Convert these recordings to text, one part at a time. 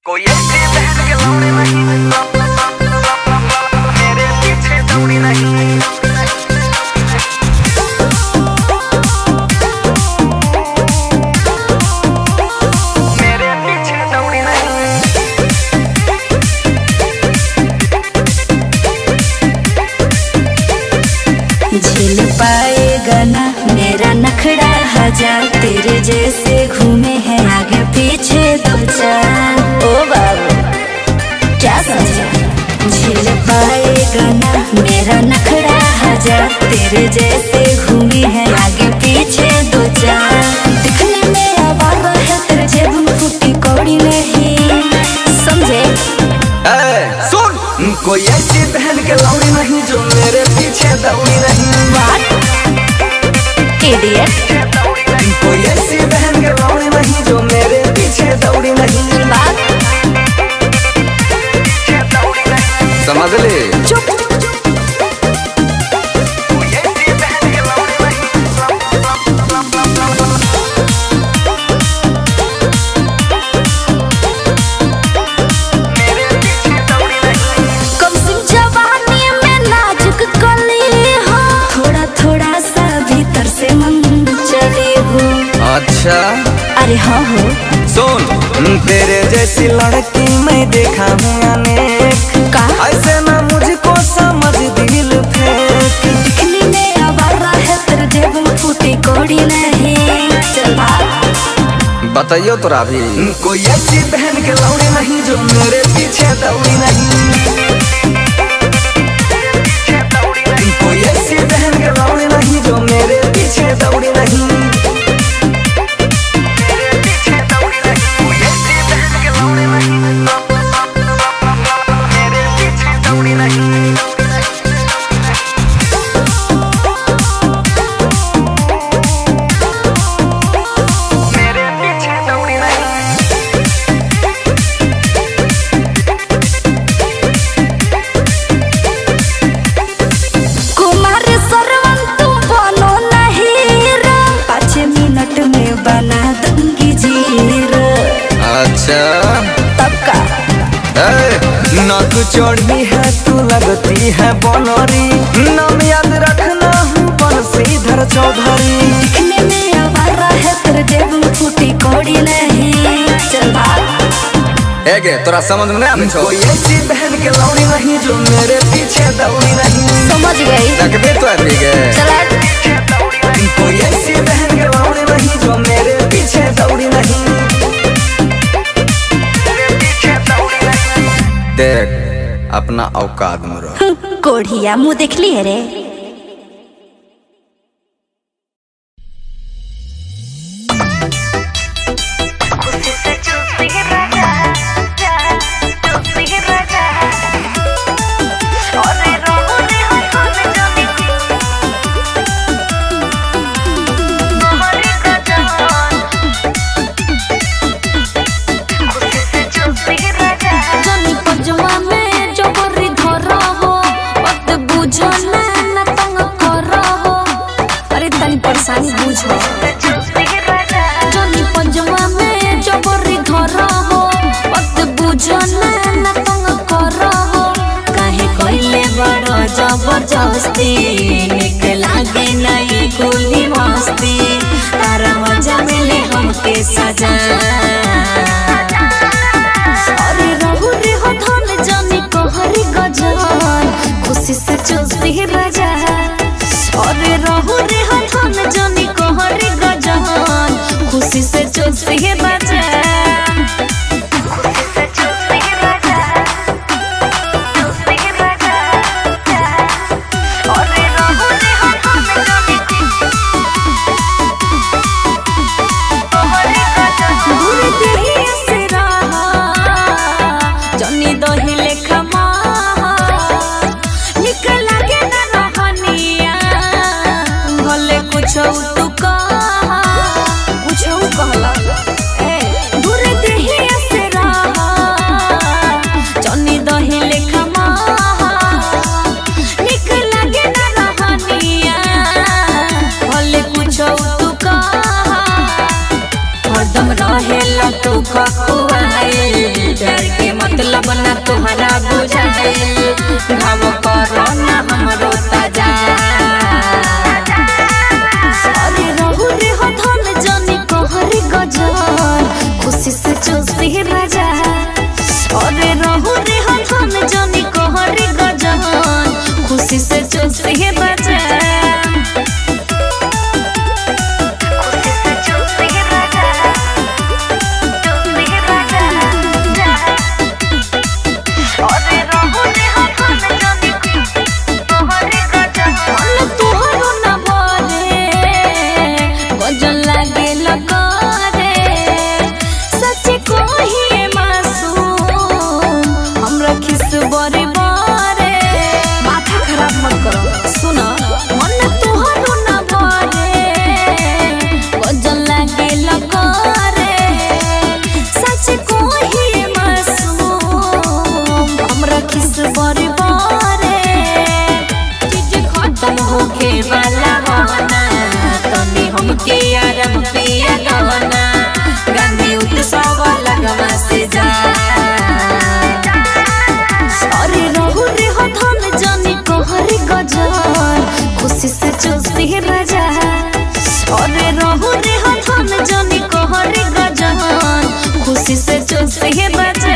कोई ऐसी बहन के लौड़े नहीं मेरे पीछे दौड़ी नहीं मेरे पीछे दौड़ी नहीं झेल पाएगा ना मेरा नखड़ा हजार तेरे जैसे घूमे हैं आगे पीछे दो चार ओ बाबू क्या समझा झेल पाएगा ना मेरा नखड़ा हजार तेरे जैसे घूमे हैं आगे पीछे दो चार दिखने में आवारा है तेरे जेब में फूटी कौड़ी नहीं समझे ए, सुन कोई ऐसी बहन के लौड़ी नहीं जो मेरे पीछे दौड़ी नहीं इडियट कोई ऐसी बहन के लौड़ी नहीं जो मेरे पीछे दौड़ी नहीं बात समझ ले चुप कोई ऐसी बहन के लौड़ी मेरे पीछे दौड़ी नहीं कम सिम जवानी में नाजुक कली हो थोड़ा थोड़ा सा भीतर से मन चली हो अच्छा अरे हाँ हो सुन तेरे जैसी लड़की मैं देखा हूँ अनेक का ऐसे ना मुझको समझ दिल फेंक दिखने में आवारा है तेरे जेब में फूटी कौड़ी नहीं चल भाग बताइयो तोरा भी कोई ऐसी बहन के लौड़ी नहीं जो मेरे पीछे दौड़ी नहीं कोई ऐसी बहन के लौड़ी नहीं जो मेरे पीछे दौड़ी नहीं कोई ऐसी बहन के लौड़ी नहीं मेरे पीछे दौड़ी नहीं मेरे पीछे दौड़ी नहीं कुमार सरवन तुम बनो नहीं रो पाँच मिनट में बना दूंगी जीरो अच्छा तब का नक चढ़ी है तू लगती है बनरी नाम याद रखना हूँ बंशीधर चौधरी दिखने में आवारा है तेरे जेब में फूटी कौड़ी नहीं चल भाग एगे तोरा समझ में नहीं आवे छो कोई ऐसी बहन के लौड़ी नहीं जो मेरे पीछे दौड़ी नहीं समझ गई रखबे तो अभी गे चला कोई ऐसी बहन के लौड़ी नहीं जो मेरे पीछे दौड़ी नहीं देख अपना औकात में रह कोढ़िया मुंह देख ली है रे जनी पंजवा में जबरी धरा हो वक्त बुझो ना ना तंग करो हो अरे तनी परेशानी बुझो जनी पंजवा में जबरी धरा हो वक्त बुझो ना ना तंग करो हो काहे कोइले बड़ो जबरदस्ती निक लागे नहीं कुली मस्ती तारा मजा मिले हमके सजा अरे रहु रे हो धन जानी कहरी गजान खुशी से चलती राजा अरे रहु रे हो धन जानी कहरी गजान खुशी से चलती राजा दूर देहि से रहा, जनी दही लेखा माहा। निक लागे ना रहनिया, भले कुछो तू कहा, कुछो कहला। ए, चूसी राजा अरे रहू रे हथन जनी कहरी गजन खुशी से चूसी राजा मन तोहरो न भरे, गजन लागे लगरे। सच कहिए मासूम, हमरा खिस बरे बरे। माथा खराब मत करो, सुन, मन तोहरो न भरे, गजन लागे लगरे। सच कहिए मासूम, हमरा खिस बरे बरे। चीज खत्म होखे वाला होना तनी हमके आराम पिया गवना गांधी उत्सव लगवा से जा अरे रहु रे हथन जानी कहरी गजल खुशी से चूसी राजा अरे रहु रे हथन जानी कहरी गजल खुशी से चूसी राजा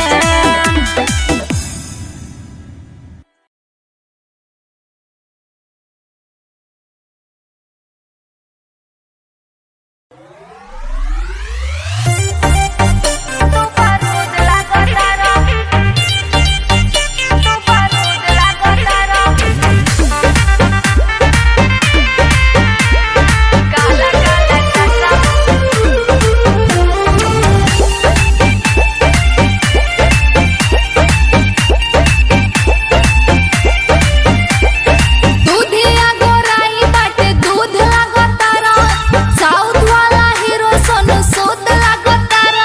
दूधिया गोराई बाटे दूध लागतारा साउथ वाला हीरो सोनू सूद लागतारा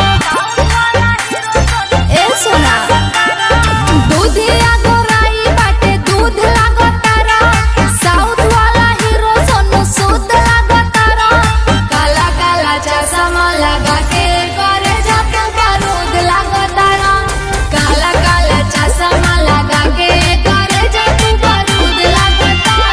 ए सोना दूधिया गोराई बाटे दूध लागतारा साउथ वाला हीरो सोनू सूद लागतारा काला काला चश्मा लगा के करे जात बारूद लागतारा काला काला चश्मा लगा के करे जात बारूद लागतारा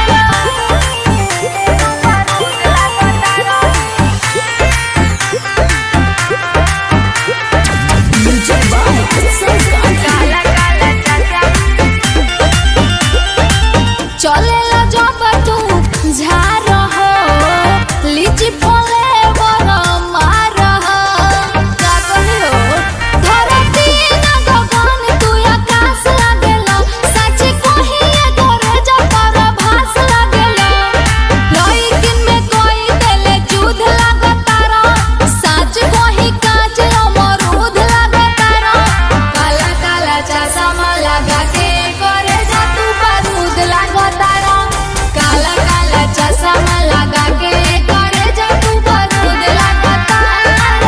चलेला जब तू झार हो लीची फले बर मार हो का कहियो धरती न गगन तू आकाश लागेला सच कहिए तोरे जपर भास लागेला लइकिन में कोई देले जुध लागतारा सच कहि काच अमरूद लागतारा काला काला चश्मा लगा के करे जा तू बारूद लागतारा काला काला चश्मा लगा के करे जा तू बारूद लागतारा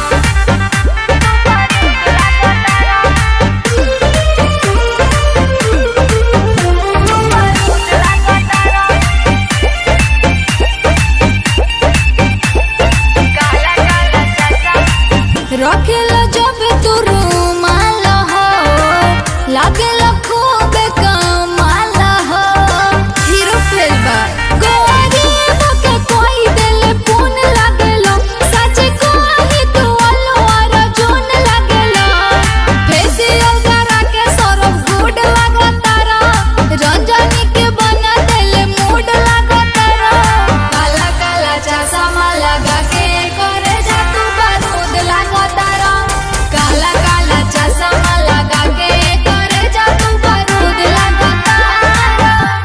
रखेला जब तू रुमाल हो लागेला खूब कमाल हो हीरो फेल बा गोरी के कोई दिल पुन लागेला सच कही तू अलवर जोन लागेला फेसियल करा के सरफ गुड लागतारा रंजनी के बना दिल मूड लागतारा काला काला चश्मा लगा के करे जा तू बारूद लागतारा काला काला चश्मा लगा के करे जा तू बारूद लागतारा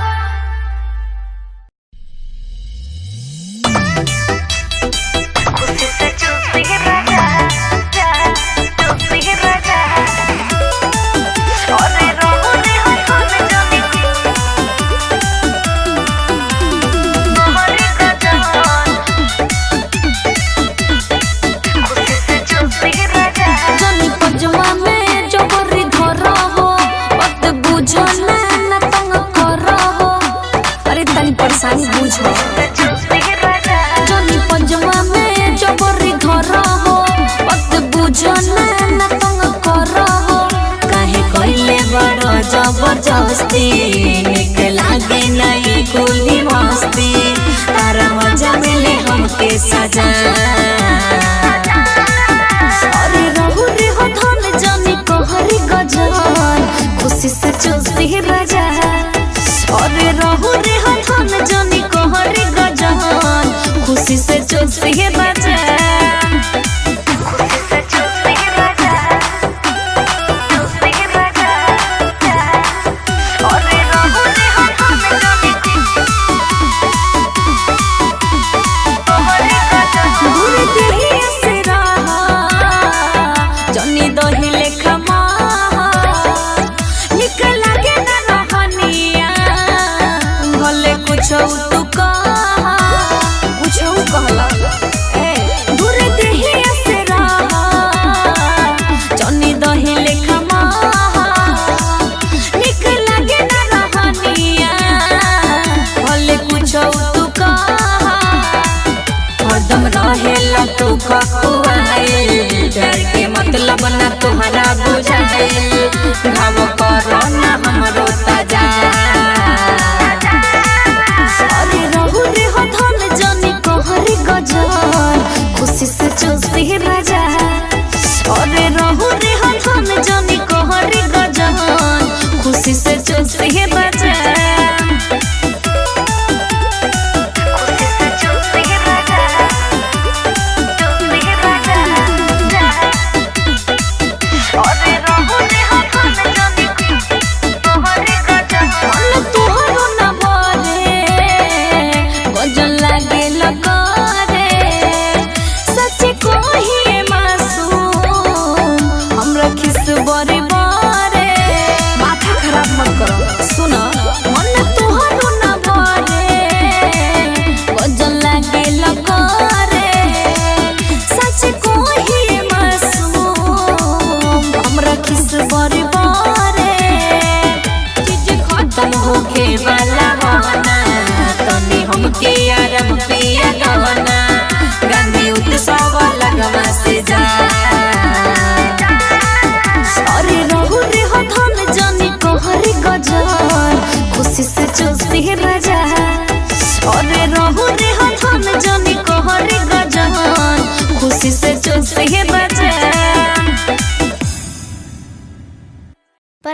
जनी पजवा में जबरी धर हो वक्त बुझ ना ना तंग कर हो अरे तनी परेशानी बुझ जनी पजवा में जबरी धर हो वक्त बुझ ना ना तंग कर हो काहे कइले बड़ जबरदस्ती निक लागे नहीं कुली मस्ती तारा मजा मिले हमके सजा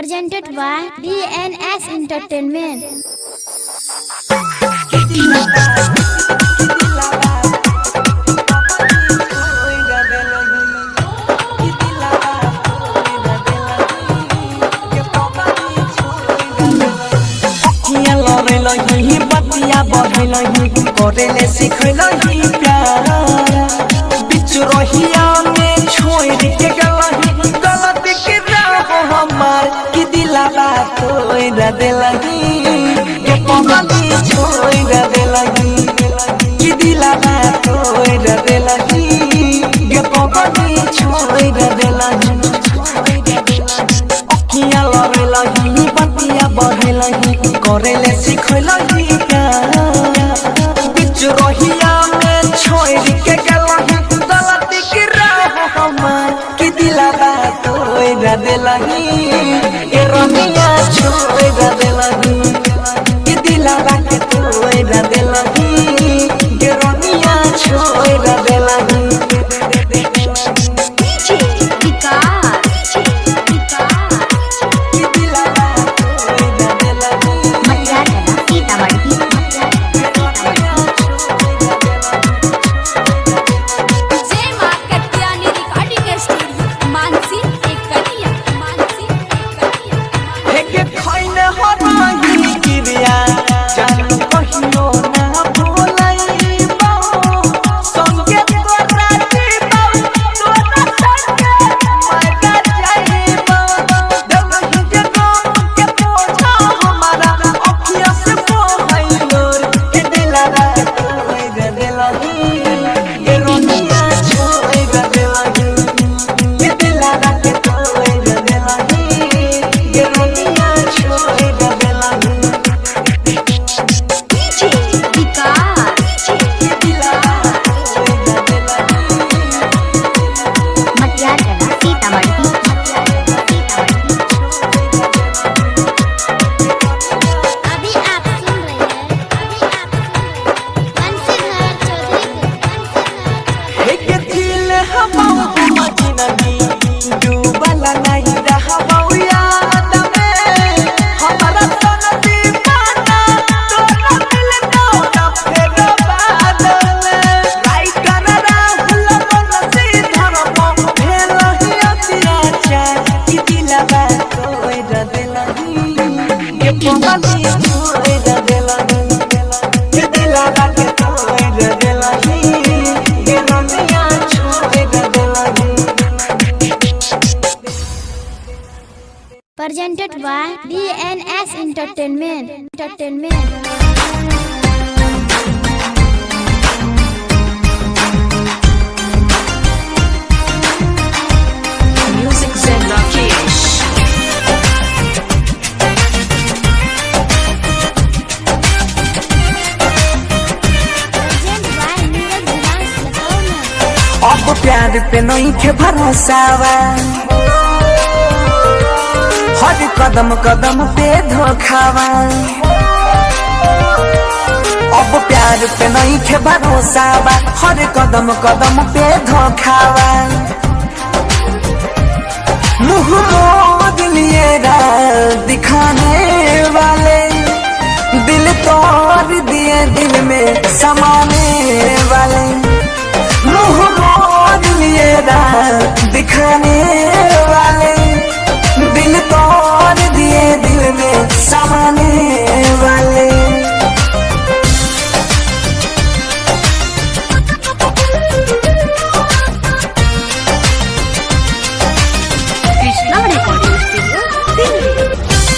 presented by DNS Entertainment. किया लरे लही बतिया बढ़े लही करेले सिखे लही प्यार बिच रहिया में छोड़ के गलही गलत के राह हमार कि दिलावा तोड़ दे लही के पगली छोड़ दे लही कि दिलावा तोड़ दे लही के पगली छोड़ दे लही किया लरे लही बतिया बढ़े लही करेले सिखे लही बिच रहिया में छोड़ के गलही गलती के राह हमार कि दिलावा तोड़ दे लही ए रमिया छोड़ दे लही कि दिलावा के तोड़ दे लही के रमिया छोड़ दे लही कि दिलावा तोड़ दे लही जय मां कत्यानी रिकॉर्डिंग स्टूडियो मानसी एक कलिया मानसी एक कलिया हेके खैने हराही किरिया जान कहियो ना भुलाइबो संगे तोरा जीबो तोरा संगे मजा जाइबो दमही के गम के पोछा हमारा अखिया से मोहइलो के दिलरा कोई दे दिलही ये रोनिया छोड़ दे दिलही ये दिलरा के कोई दे दिलही ये रोनिया छोड़ दे दिलही ये दिलरा कोई दे दिलही अभी आप सुन रहे हैं अभी आप सुन रहे हैं बंसीधर चौधरी को बंसीधर हेके दिल हमाऊ मजनबी डूबला नहीं रहबौ याद में हमारा सन दीवाना तोरा दिल तोरा फेर बाद में राइटर राहुल बनसी धरबो भेल ही अत्याचार कि दिलवा तोड़ देलही ये पगली छोड़ देलही ये दिलवा के तोड़ देलही ये रमिया छोड़ देलही presented by DNS Entertainment. Entertainment. Music Zen Rakesh. Presented by Neeraj Vilas Latauna. अब प्यार पे नहीं के भरोसावा हर कदम कदम पे धोखावा अब प्यार पे नहीं के भरोसावा हर कदम कदम पे धोखावा मुंह मोद लिए दिखाने वाले दिल तोड़ दिए दिल में समाने वाले मुंह मोड़ लिए दिखाने वाले दिल तोड़ दिए दिल में समाने वाले Krishna Recording Studio, Delhi.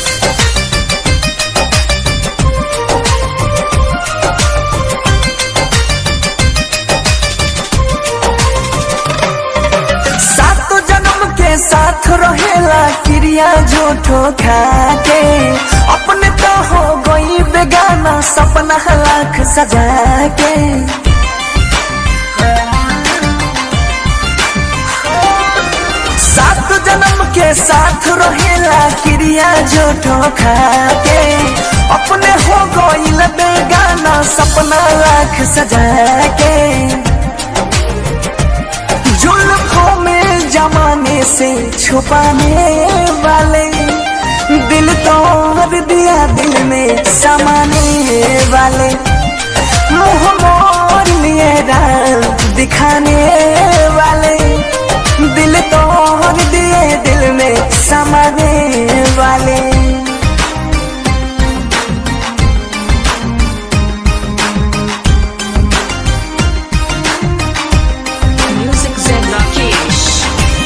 सात जन्म के साथ रहेला क्रिया झूठो खा के अपने तो हो गई बेगाना सपना लाख सजा के सात जन्म के साथ रहेला क्रिया झूठो खा के अपने हो गईल बेगाना सपना लाख सजा के जुल्फों में जमाने से छुपाने वाले दिल तोड़ दिया दिल में समाने वाले मुंह मोड़ लिए राम दिखाने वाले दिल तोड़ दिए दिल में समाने वाले Music Zen Rakesh.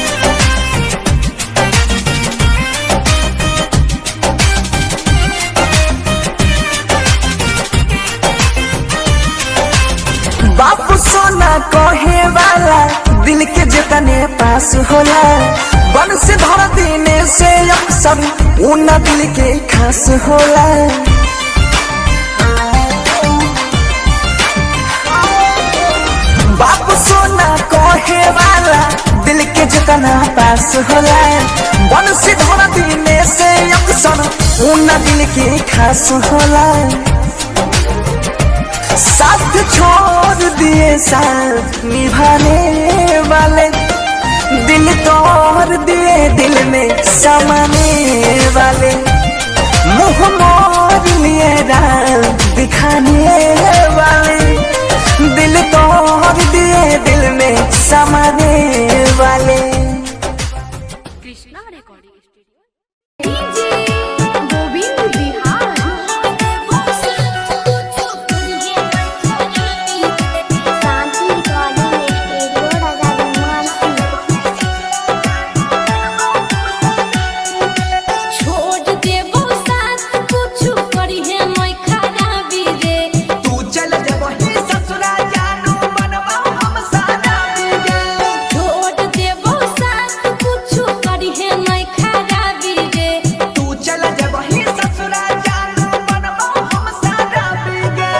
बापू सोना कहे वाला दिल के जितने पास होला बन से धर देने से अक्सर उन दिल के खास होला बापू सोना कहे वाला दिल के जितना पास होला बन से धर देने से अक्सर उन दिल के खास होला साथ छोड़ दिए साथ निभाने वाले दिल तोड़ दिए दिल में समाने वाले मुंह मोड़ लिए राम दिखाने वाले दिल तोड़ दिए दिल में समाने वाले Krishna Recording Studio. Shanti recording studio Raja Mansi छोड़ देबो साथ कुछु करी है मैं खराबी रे तू चल जबही ससुरा जानू बनवा हम सादा छोड़ देबो साथ कुछु करी है मैं खराबी रे तू चल जबही ससुरा जानू बनवा हम सादा बिगे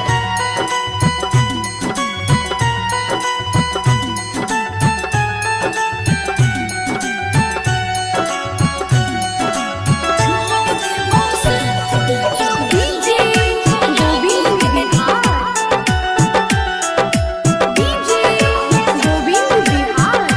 डीजे गोविंद बिहार डीजे गोविंद बिहार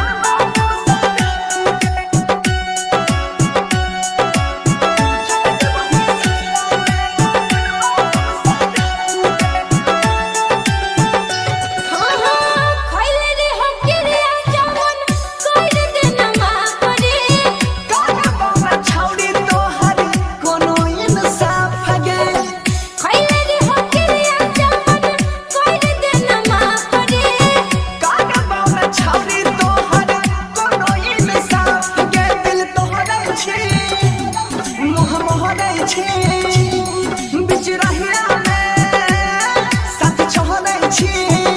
हाँ हाँ खइले रे हम किरिया जवन कर देना माफ रे काका बाबा छौड़ी तोहरी कोनो इंसाफ गे खइले रे हम किरिया जवन कर देना माफ रे काका बाबा छौड़ी तोहरी कोनो इंसाफ गे दिल तोहरे छी मोह मोहरे छी बिच रहिया में साथ छोड़े छी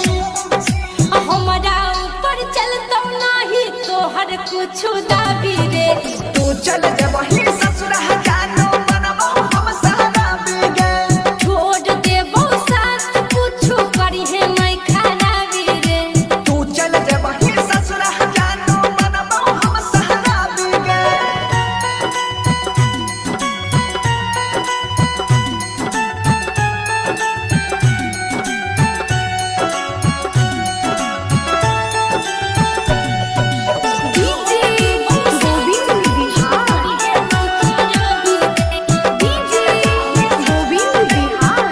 हमरा ऊपर चलतौ नाही तोहर कुछु दाबी रे तू चल जबही ससुरा जानू बनवा हम सादा बिगे छोड़ देबो साथ कुछु करी है मैं खराबी रे तू चल जबही ससुरा जानू बनवा हम सादा बिगे डीजे गोविंद बिहार डीजे गोविंद बिहार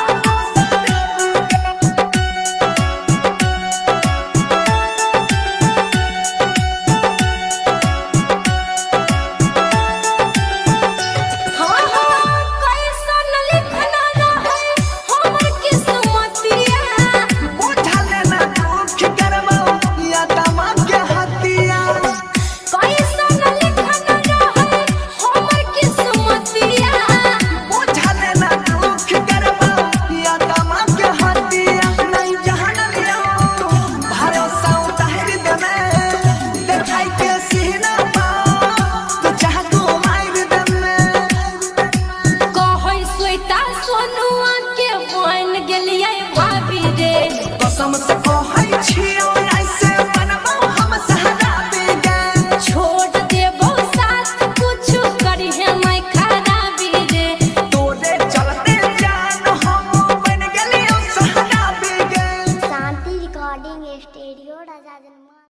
हाँ हाँ कैसन लिखना रहे हमर किस्मतिया बुझल ना दुख करबो या तमा के हतिया कैसन लिखना रहे हमर किस्मतिया बुझल ना दुख करबो या तमा के हतिया नहीं जहन लियो भरोसा उतार दे में देखाई के सीना पा तो चाह तू मार दे में कहै स्वेता सोनुआ के बन गेलियै भाभी रे कसम से कहै छियो ऐसे बनबो हम सहारा बेगे छोड़ देबो साथ कुछु करी है मैं खराबी रे तोरे चलते जान हम बन गेलियो सहारा बेगे Shanti recording studio Raja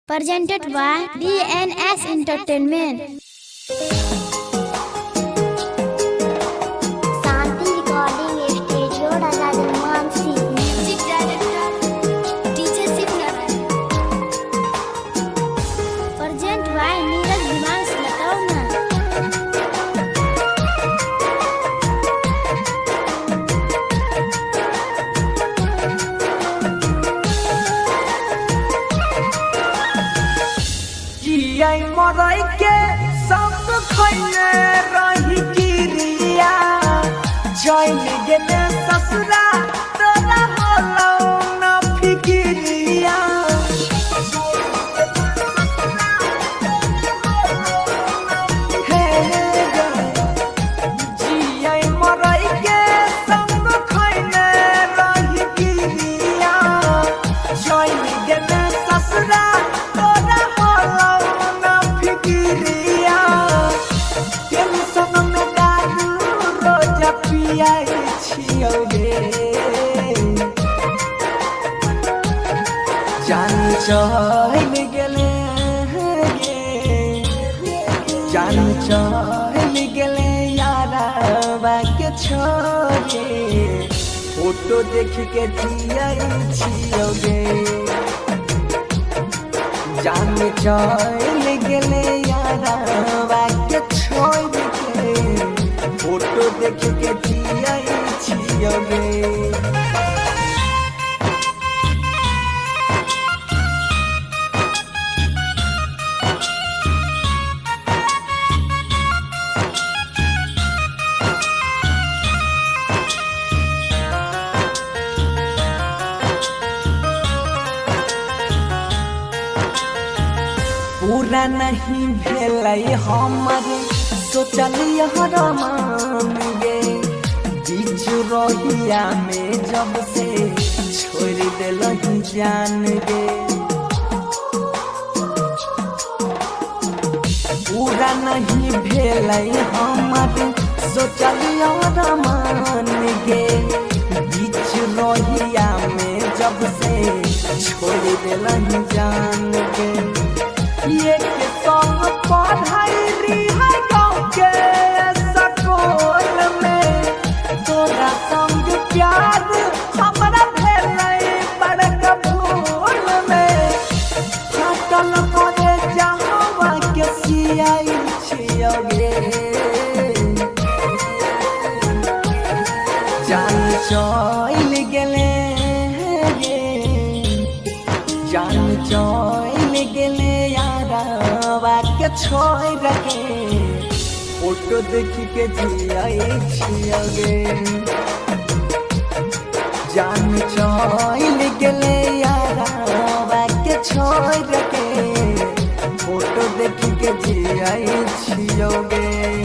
presented by DNS Entertainment जियाई मरई के सब खैले रही गिरिया जैन गेले ससुरा तोरा होलो न फिकिरिया हे गे जियाई मरई के सब खैले रही गिरिया जैन गेले ससुरा तोरा होलो न फिकिरिया टेंशन में दारू रोज पियाई छियौ गे जान चल गेले गे जान चल गेले यारा के छोरे फोटो देख के जियाई छियौ गे जान चल गेले यारा के छोड़ के फोटो देख के जियाई छियौ गे पूरा नहीं भेलै हमर सोचलिय मान गे बीच रहिया में जब से छोड़ दिल जान गे पूरा नहीं भेलै हमर सोचलिय मान गे बीच रहिया में जब से छोड़ दिल जान गे ये के संग पढ़ाई रिहा गाँव के स्कूल में तोरा संग प्यार हमरा भेलै बड़का भूल में फाटल पड़े जहाँ के सियाई छियो गे जान चल गेले गे जान चल गेले यारा के छोड़ के फोटो देख के जियाई छियो गे जान चल गेले यारा के छोड़ के फोटो देख के जियाई छियो गे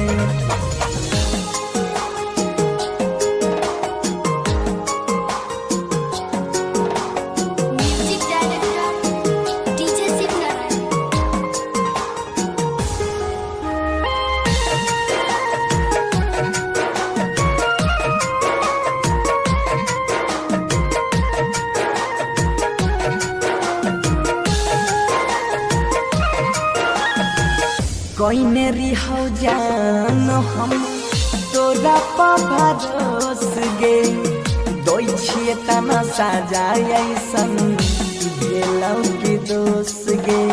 music director DJ Shiv Narayan कइने रिहौ जान हम तोरा पभरोस गे दोइ छिए तना साजा ऐसन भेलौ के दोस गे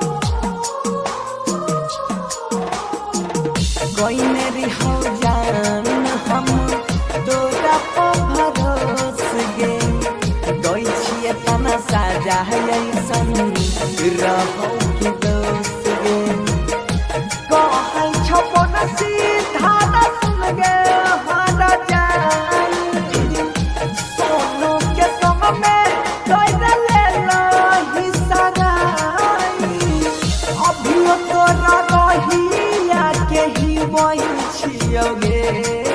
कइने रिहौ जान हम तोरा पभरोस गे दोइ छिए तना साजा ऐसन रहौ के दोस गे कहै छपन सीधा सुन गे हारा जाई सोनू के संग में कोई ले लही सगाई अभियो तोरा रहिया के ही वही छियो गे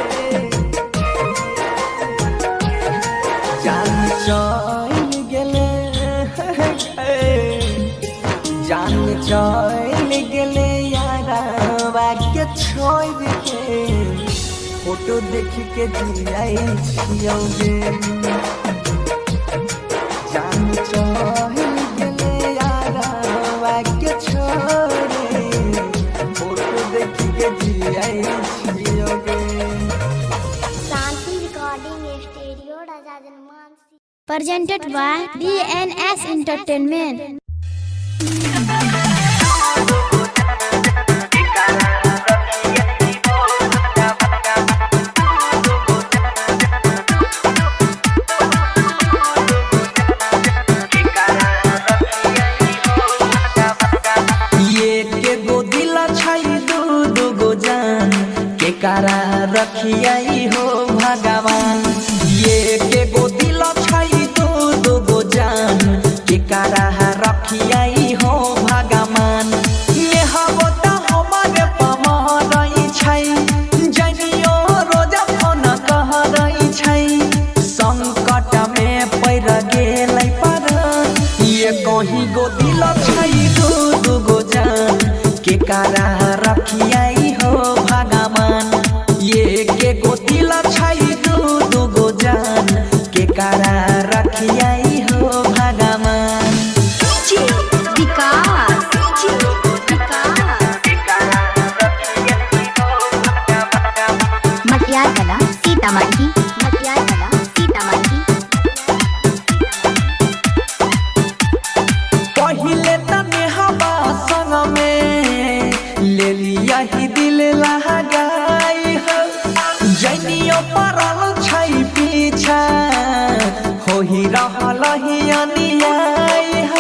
जान चल गेले जान चल गेले यारा के छोड़ के फोटो देख के जियाई छियो गे जान चल गेले यारा के छोड़े फोटो देख के जियाई छियो गे Shanti recording studio Raja Janmansi presented by DNS Entertainment ये रखियाई हो भगवान ये के गो दिल छै दो दो गो जान के कारा रखियाई हो भगवान ये हबो त हमरे पमरई छै जनियो रोजा फोन कहरई छै संकट में पैर गेलै पर ये कहीं गो दिल छै दू दू गो जान के कारा रखियाई हो भगवान ये के गो दिल छै दू दू गो जान के कारा रखियाई हो भगवान विकास मटियार कला सीतामढ़ी मटियार कला सीतामढ़ी पहिले तने हवा संग में ले लिया ही दिल लगाई हो जनियो परल छै पीछा हो ही रहल ही अनियाई हो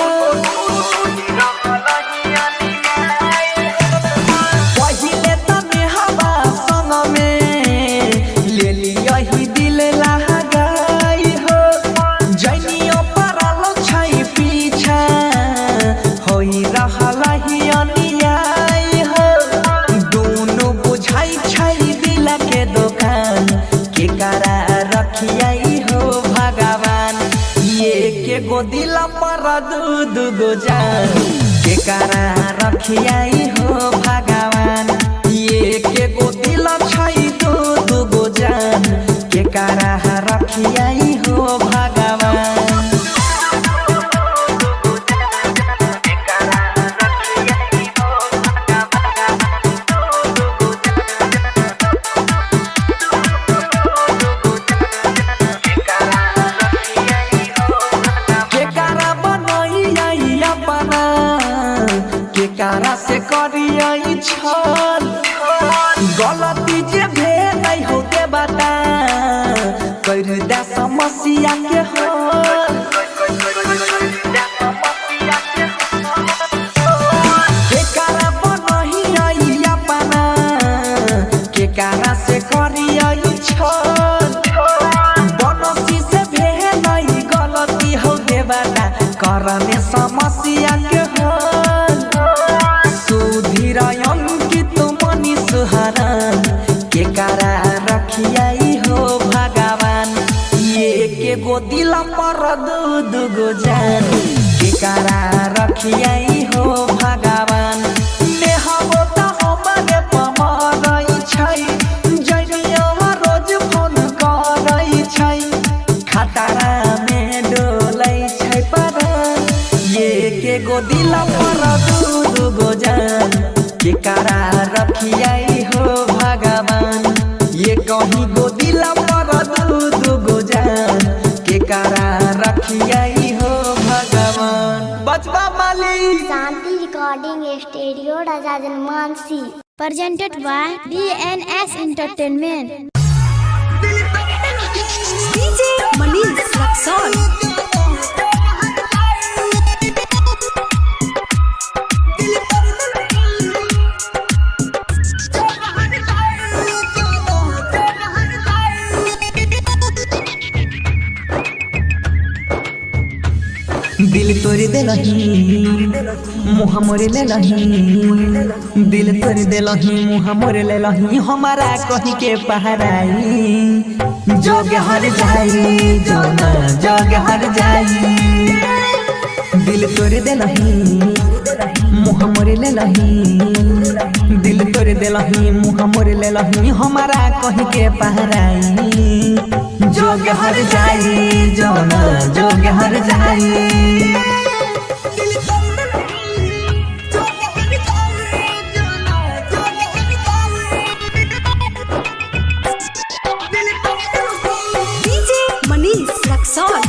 पहिले तने हवा संग में ले लिया ही दिल लगाई हो जनियो परल छै पीछा होई रहल ही अनियाई हो दुनु बुझाई छै दिल के दुकान के करा रखियाई हो भगवान ये के गो दिल पर दू दू गो जान के करा रखियाई हो भगवान ये के गो दिल छै दू दू गो जान के करा रखियाई हो भगवान केकारा बनैया अपना केकारा से करियै छल गलती जे भेलै हो के बता कर दे समस्या के हल केकारा बनैया अपना केकारा से करियै छल बनसी से भेलै गलती हो गे बाटा करने समस्या के हल सुधीर अंकित मनी सुहरन के कारा रखियाई हो भगवान ये के गो दिल पर दू दू गो जान के कारा रखियाई हो भगवान नेहबो त हमरे पमरई छै जनियो रोज फोन करई छै खतरा में डोलै छै पर ये के गो दिल पर दू दू गो जान के कारा रखियाई हो भगवान ये कहीं गो दिल पर दू दू गो जान के कारा रखियाई हो भगवान बचवा मालिक Shanti recording studio Raja Janmansi presented by DNS Entertainment DJ Manish Raxaul दिल तोड़ देलही मुँह मोर लेलही दिल तोड़ देलही मुँह मोर लेलही हमारा कही के पहराई जोग हर जाई जो ना जोग हर जाई दिल तोड़ देलही मुँह मोर लेलही दिल तोड़ देलही मुँह मोर लेलही हमारा कही के पहराई जोग हर जाई जो ना जोग हर जाई डीजे मनीष रक्सौल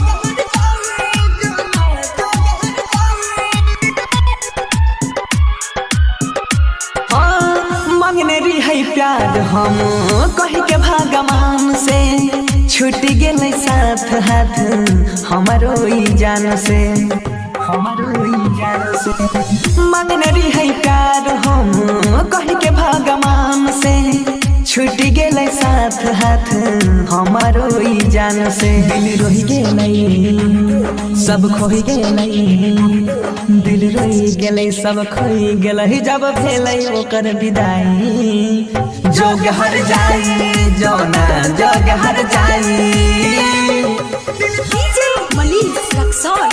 हाँ, मांगने रही प्यार हम कह के भगवान से छूट गेल साथ हाथ हमारो ई जान से हमारो ई जान से मांगने रही प्यार हम कह के भगवान से छूट गेल साथ जान से दिल रोही गेलै सब खोई गेलै दिल रोही गेलै सब खोई गेलै जब भेलै ओकर विदाई जोग हर जाई जोना जोग हर जाई डीजे मनीष रक्सौल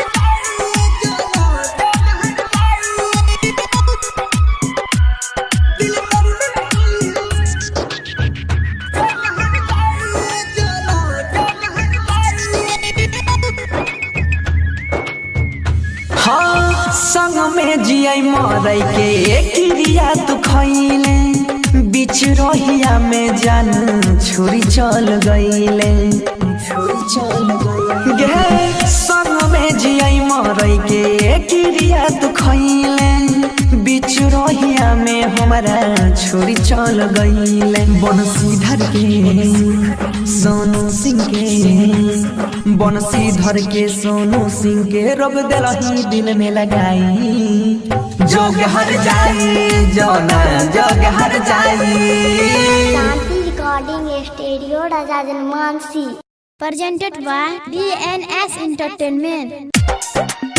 हाँ संग में जियै मरै के क्रिया तू खैले बीच रहिया में जान छुरी चल गईले छुरी चल गईले गे संग में जियै मरै के क्रिया तू खैले बीच रहिया में हमारा छुरी चल गईले बनसीधर के सोनू सिंह के बनसीधर के सोनू सिंह के रोग दिलही दिल में लगाई जोग हर जाई जोना जोग हर जाई Shanti recording studio Raja Janmansi presented by DNS Entertainment.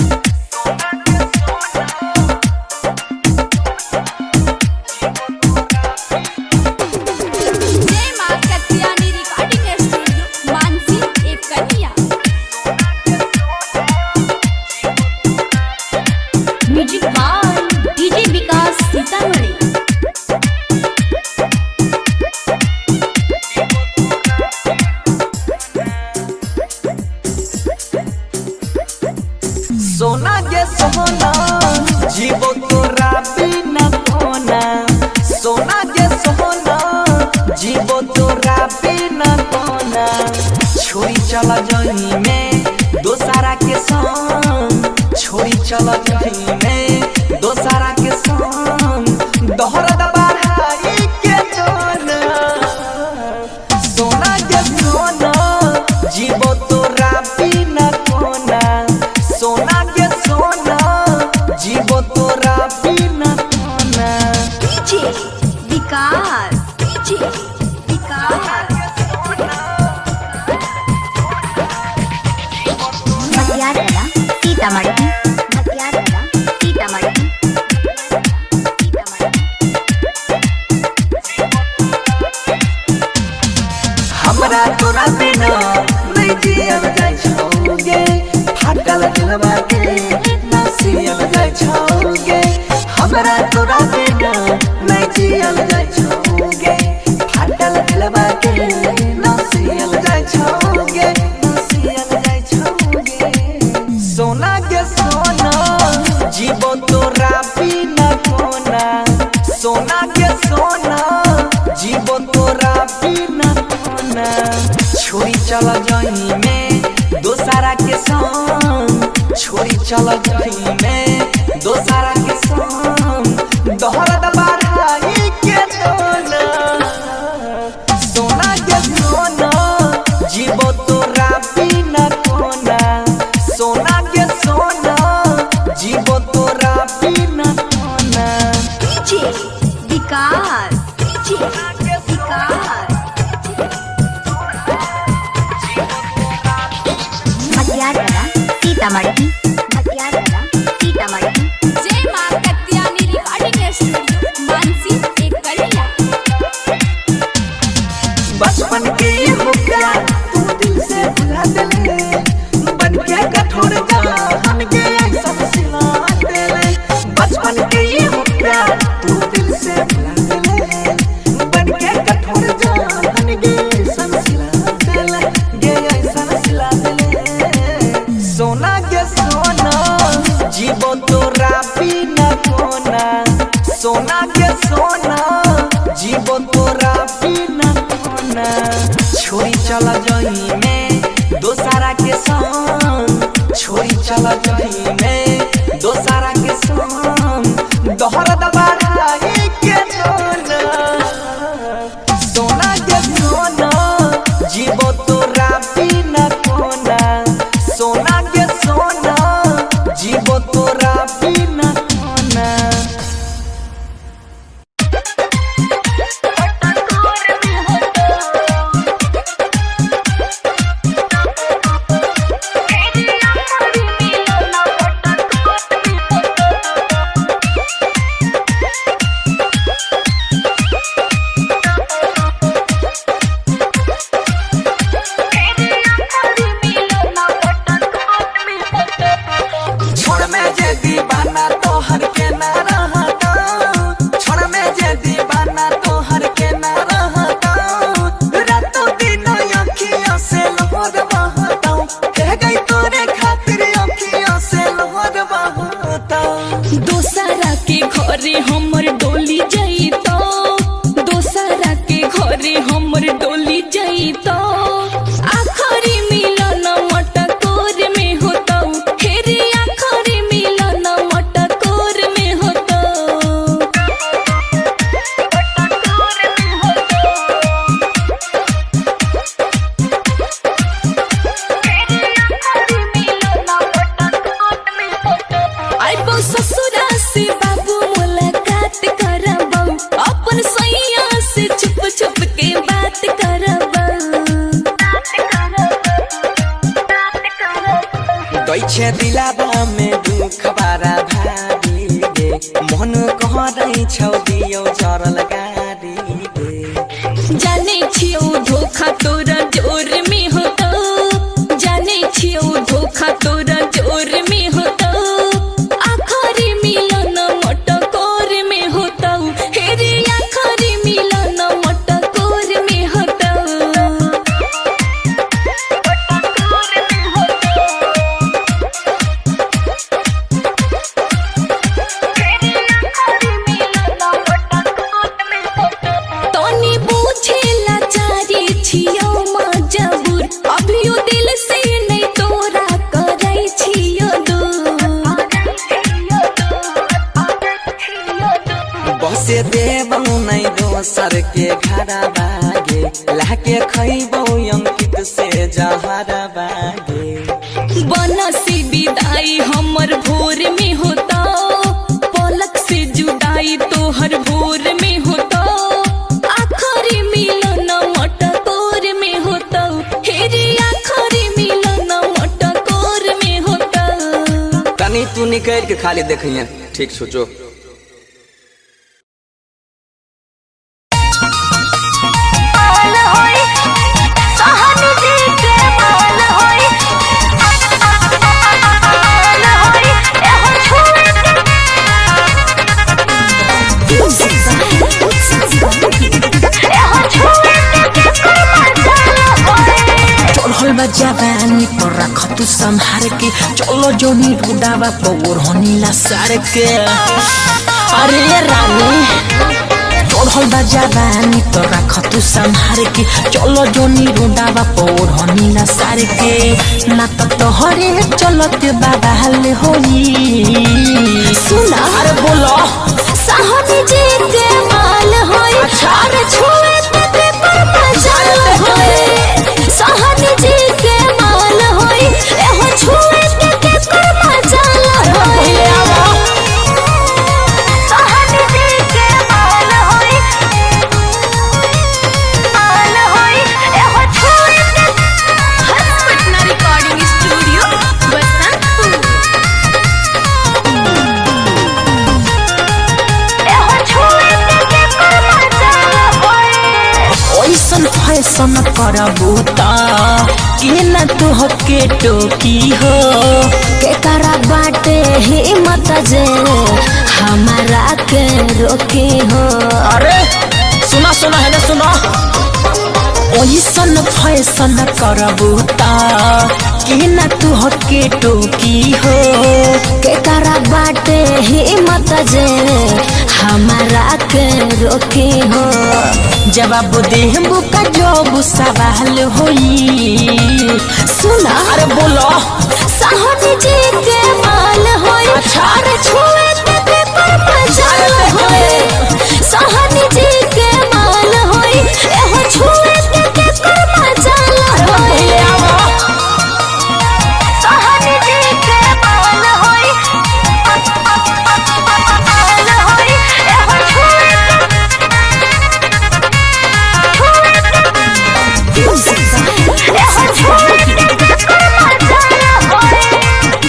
जय मां कत्यानी रिकॉर्डिंग स्टूडियो मानसी एक कन्या music by DJ Vikas Sitamarhi सोना के सोना जीवो तोरा बिना कोना सोना के सोना जीवो तोरा बिना कोना छोरी चला जही में दोसारा के संग छोरी चला जही में दोसारा के संग दोहरा दबाई के जोना सोना के सोना जीवो तोरा बिना कोना सोना के सोना जीवो तोरा बिना कोना डीजे विकास डीजे विकास मटियारला सीतामढ़ी मटियारला सीतामढ़ी हमरा तोरा बिना नहीं जियल जाय छौगे फाटल दिलवा के ना सियल जाय छौगे हमरा तोरा बिना नहीं जियल जाय छौगे फाटल दिलवा के ना सियल जाय छौगे ना सियल जाय छौगे सोना के सोना जीवो तोरा बिना कोना सोना के सोना जीवो तोरा बिना कोना छोरी चल जही में दोसारा के संग छोरी चल जही में दोसारा के संग दोहरा दबाई के दोना सोना के सोना जीवो तोरा बिना कोना सोना के सोना जीवो तोरा बिना कोना डीजे विकास डीजे विकास मटियारला सीतामढ़ी मटियारला सीतामढ़ी जय मां कत्यानी रिकॉर्डिंग स्टूडियो मानसी एक कन्या बचपन के ये मुक्का तू दिल से भुला देले बन के कठोर जान के सब सिला देले बचपन के ये मुक्का तू दिल से भुला देले बन के कठोर जान के सब सिला देले गे सब सिला देले सोना के सोना जीवो तोरा बिना कोना सोना के सोना जीवो तोरा बिना कोना छोरी चल जही में दोसारा के संग छोरी चल जही में दोसारा के संग दोहरा दबाई के दोना सोना के सोना जीवो तोरा बिना कोना सोना के सोना जीवो तोरा बिना कोना छे दिलाबा में दुख बारा भारी गे मन कहरै छौ दियो चरल गारी गे जाने छियौ धोखा तोरा जोर में होतो जाने छियौ धोखा तोरा जोर में होतो आखरी मिलन मटकोर में होतो हेरे आखरी मिलन मटकोर में होतो तनी बुझेला चारी छियौ मजबूर अभियो दिल से नहीं तोरा करै छियौ बसे देबौ नै दोसर के घर बागे लाके खैबौ अंकित से जहर बागे बनसी विदाई हमर भोर में होता पलक से जुदाई तोहर भोर में होता आखरी मिलन मटकोर में होता हेरे आखरी मिलन मटकोर में होता तनी तू निकल के खाली देखिए ठीक सोचो चढ़ल बा जवानी पर रख तू संहार के चलो जोनी रुडावा पौर होनीला सार के अरे रानी चढ़ल बा जवानी पर रख तू संहार के चलो जोनी रुडावा पौर होनीला सार के ना तो तोहरे चलत बाबा हाल होई सुना अरे बोलो साहनी जी के माल होई अरे छुए ते ते पर मजाल होई साहनी जी के माल होई एहो छुए ते ते पर मजाल होई साहनी जी के माल होई माल होई एहो छुए ते हर्ष पटना रिकॉर्डिंग स्टूडियो बसंतपुर एहो छुए ते ते पर मजाल होई ऐसन फैसन करबू त के न तुह के टोकी हो के करा बाटे हिम्मत जे हमारा के रोकी हो अरे सुना सुना है ना सुना ऐसन फैसन करबू त के न तुह के टोकी हो के करा बाटे हिम्मत जे हमारा के रोकी हो जवाब देहबू का जब सवाल होई सुना अरे बोलो साहनी जी के माल होई अरे छुए ते ते पर मजाल होई साहनी जी के माल होई एहो छुए ते ते पर मजाल होई साहनी जी के माल होई माल होई एहो छुए छुए एहो छुए ते पर मजाल होई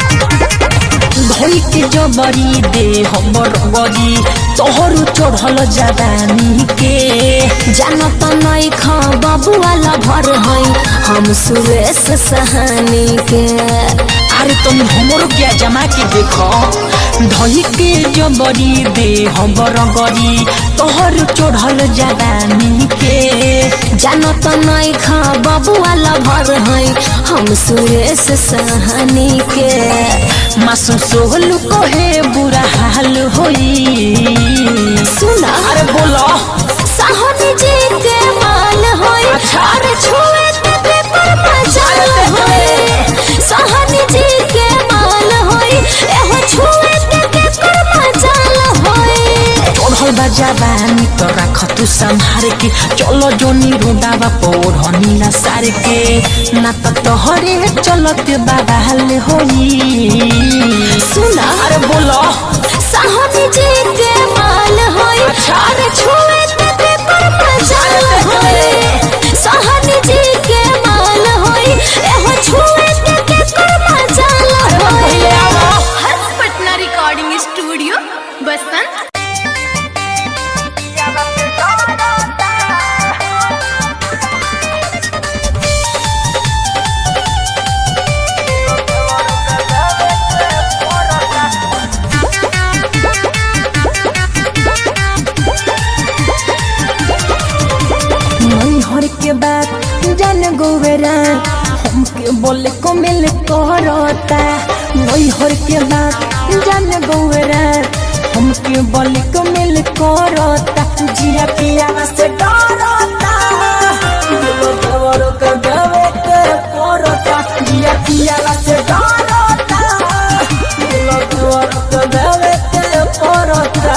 धोई के जबरी दे हमर गरी तोहर चढ़ल जवानी के जानत नहीं खा बबुआला भर है हम सुरेश सहानी के अरे तुम हमरो क्या जमा के देखो धोई के जबरी दे हमर गरी तोहर चढ़ल जवानी के जानत नहीं खा बबुआला भर है हम सुरेश सहानी के मासू सोहल कहे बुरा हाल होई सुना अरे बोलो साहनी जी के माल होई अरे छुए ते ते पर मजाल होई साहनी जी के माल होई एहो छुए ते ते पर मजाल होई चढ़ल बा जवानी तो राख तू संहार के चलो जोनी रोडावा पौर हनीला सार के ना तो तोहरे चलत बाबा हाल होई सुना अरे बोलो साहनी जी के माल होई अरे छुए ते ते पर मजाल होई साहनी जी के माल होई एहो छुए ते ते पर मजाल के बात जान गोवेरा हमके बोले को मिल करता नैहर के बात जान गोवेरा हमके बोले को मिल करता जिया पिया से डरता दिलो देवरो के देवे के करता जिया पिया से डरता दिलो देवरो के देवे के करता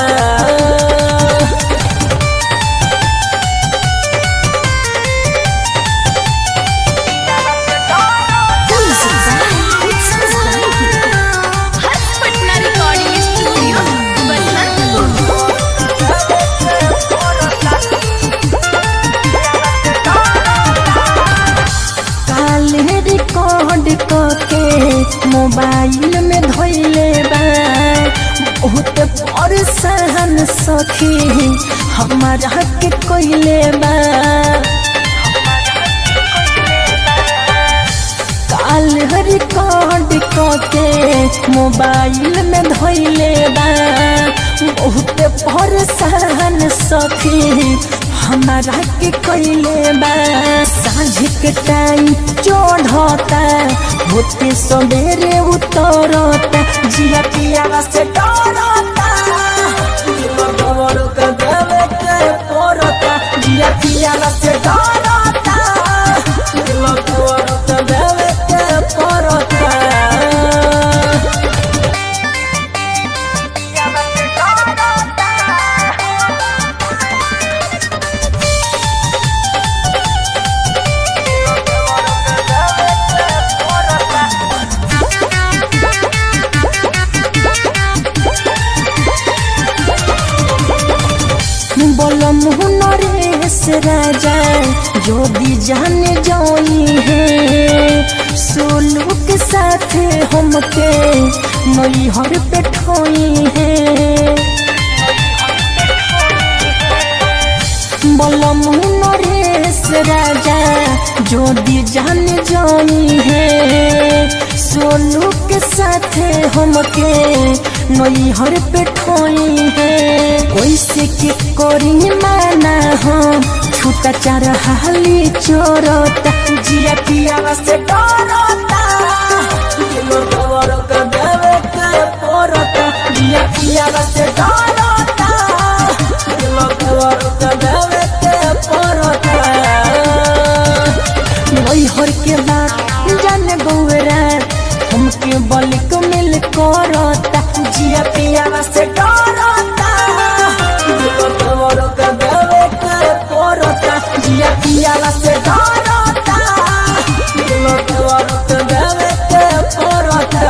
हर्ष पटना रिकॉर्डिंग स्टूडियो बसंतपुर काले रिकॉर्ड करके मोबाइल में धोइले बा बहुत परेशान सखी हमारा के कोइले बा काल रिकॉर्ड करके मोबाइल में धोइले बा बहुत परेशान सखी हमारा के कोइले बा साँझ के टाइम चढ़ता होते सवेरे उतरता जिया पिया से डरता दिलो गवरो के देवे के पड़ता जिया पिया से डरता दिलो गवरो के देवे के पड़ता বলম নরেশ রাজা যদি जाने जाई है सोलू के साथ हमके नैहर पे ठोई है বলম নরেশ রাজা যদি जाने जाई है सोनू के साथ हमके नैहर पे ठोई है कैसे के करी माना हो छूटा चार हाली चोरता जिया पिया से डरता दिलो गवरो के देवे के पड़ता जिया पिया से डरता दिलो गवरो के देवे के पड़ता नैहर के बात जान गौरा हमके बल को मिल करता जिया पिया से डरता दिलो तोरो के देवे के पड़ता जिया पिया से डरता दिलो तोरो के देवे के पड़ता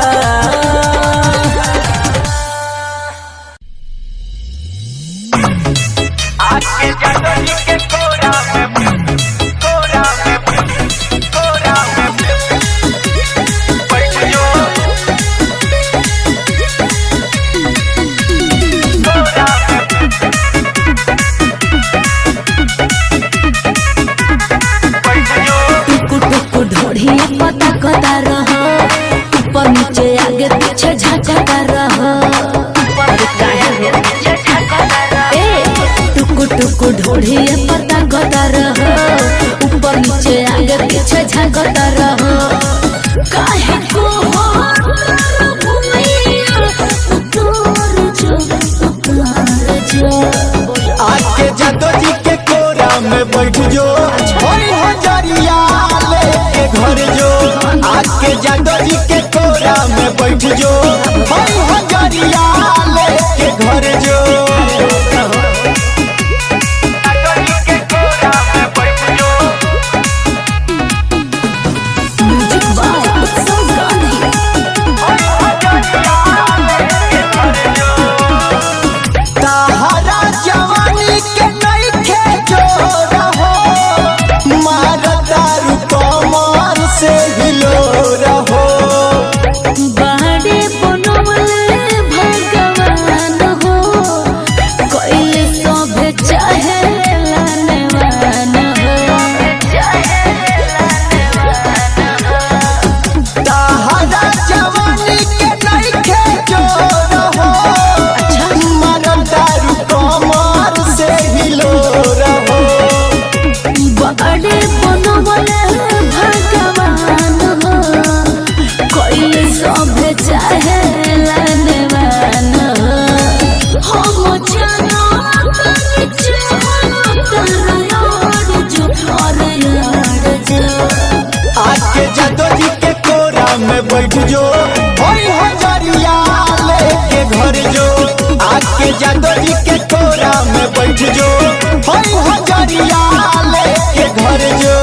टुकु टुकु ढोढ़ी पता कता रह ऊपर नीचे आगे पीछे झटका रह अरे काहे हो? ए, टुकु टुकु ढोढ़ी पता कता रह ऊपर नीचे आगे पीछे झटका रह काहे को हो भूमिया उतार जो उतार जो आके जादो जी के कोरा में बैठ जो होई हजरिया लेके घर जो आके जादो जी के कोरा में बैठ जो होई हजरिया लेके घर जो म्यूजिक बाय उत्सव गांधी ताहरा जवानी के नइखे जोर हो मारदारू कमर से हिलो रहो आके जादो जी के कोरा में बैठ जो होई हजरिया लेके घर जो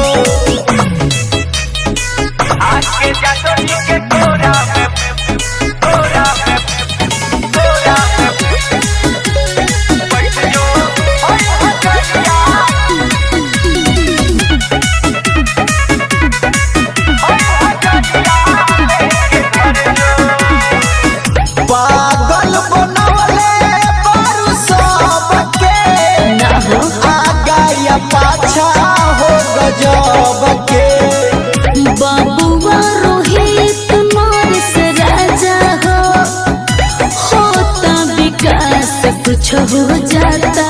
आके जादो जी के कोरा में कोरा में कोरा में बैठ जो होई हजरिया पागल बनवले बारू सबके आगा या पाछा हो गजब के बाबुआ रोहित मानस राजा हो होता विकास कुछ हो जाता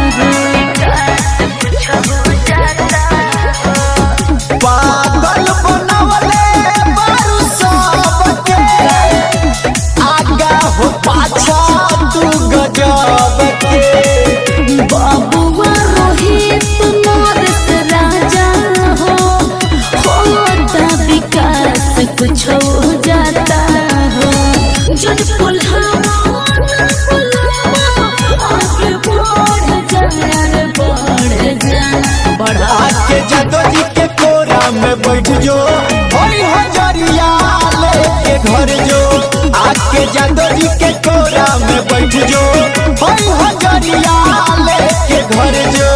पागल बनवले बारू सबके आगा हो पाछा तू गजब के बाबुआ रोहित मानस राजा हो होता विकास कुछ हो जाता हो जब पुल्हावा पुल्हावा आगे बढ़ जा रे बढ़ जा बढ़ा आके जादो जी के कोरा में बैठ जो होई हजरिया लेके घर जो आके जादो जी के कोरा में बैठ जो होई हजरिया लेके घर जो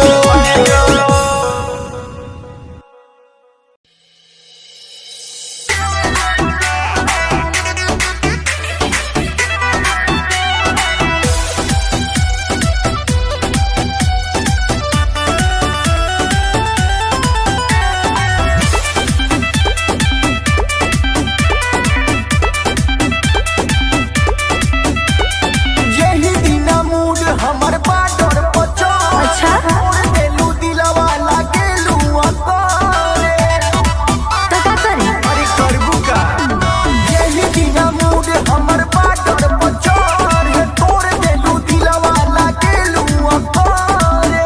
यही दिन मूड हमर बाडर पचो अच्छा देलू दिलवा लागेलू अकोरे तो का करी अरे करबू का यही दिन मूड हमर बाडर पचो रे तोड़ देलू दिलवा लागेलू अकोरे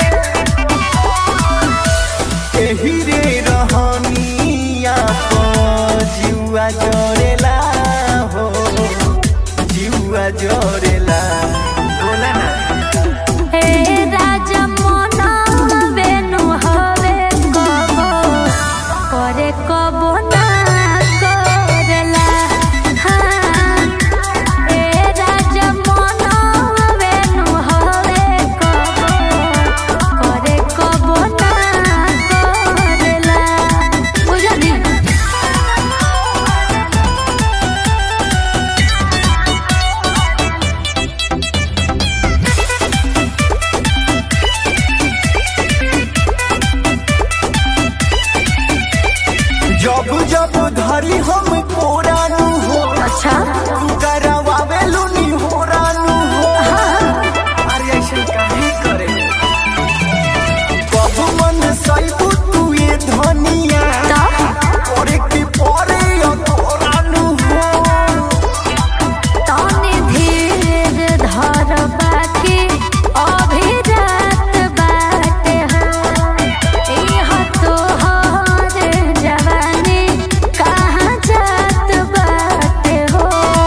एही रे रहनिया प जुआ जोरेला हो जुआ जोरेला बोला ना हे राजा मोना बेनु हवे कबो करे कबो ना करेला हाँ हे राजा मोना बेनु हवे कबो करे कबो ना करेला बुझली जब जब धरी हम कोरानू हो अच्छा तू करवावेलू नी होरानू हो अरे ऐसे काहे करे कब मन सैबू तू ये धनिया करे की परे अतोरानू हो तनी धीर धर बाकी अभी रात बाटे हो इह तोहर जवानी कहाँ जात बाटे हो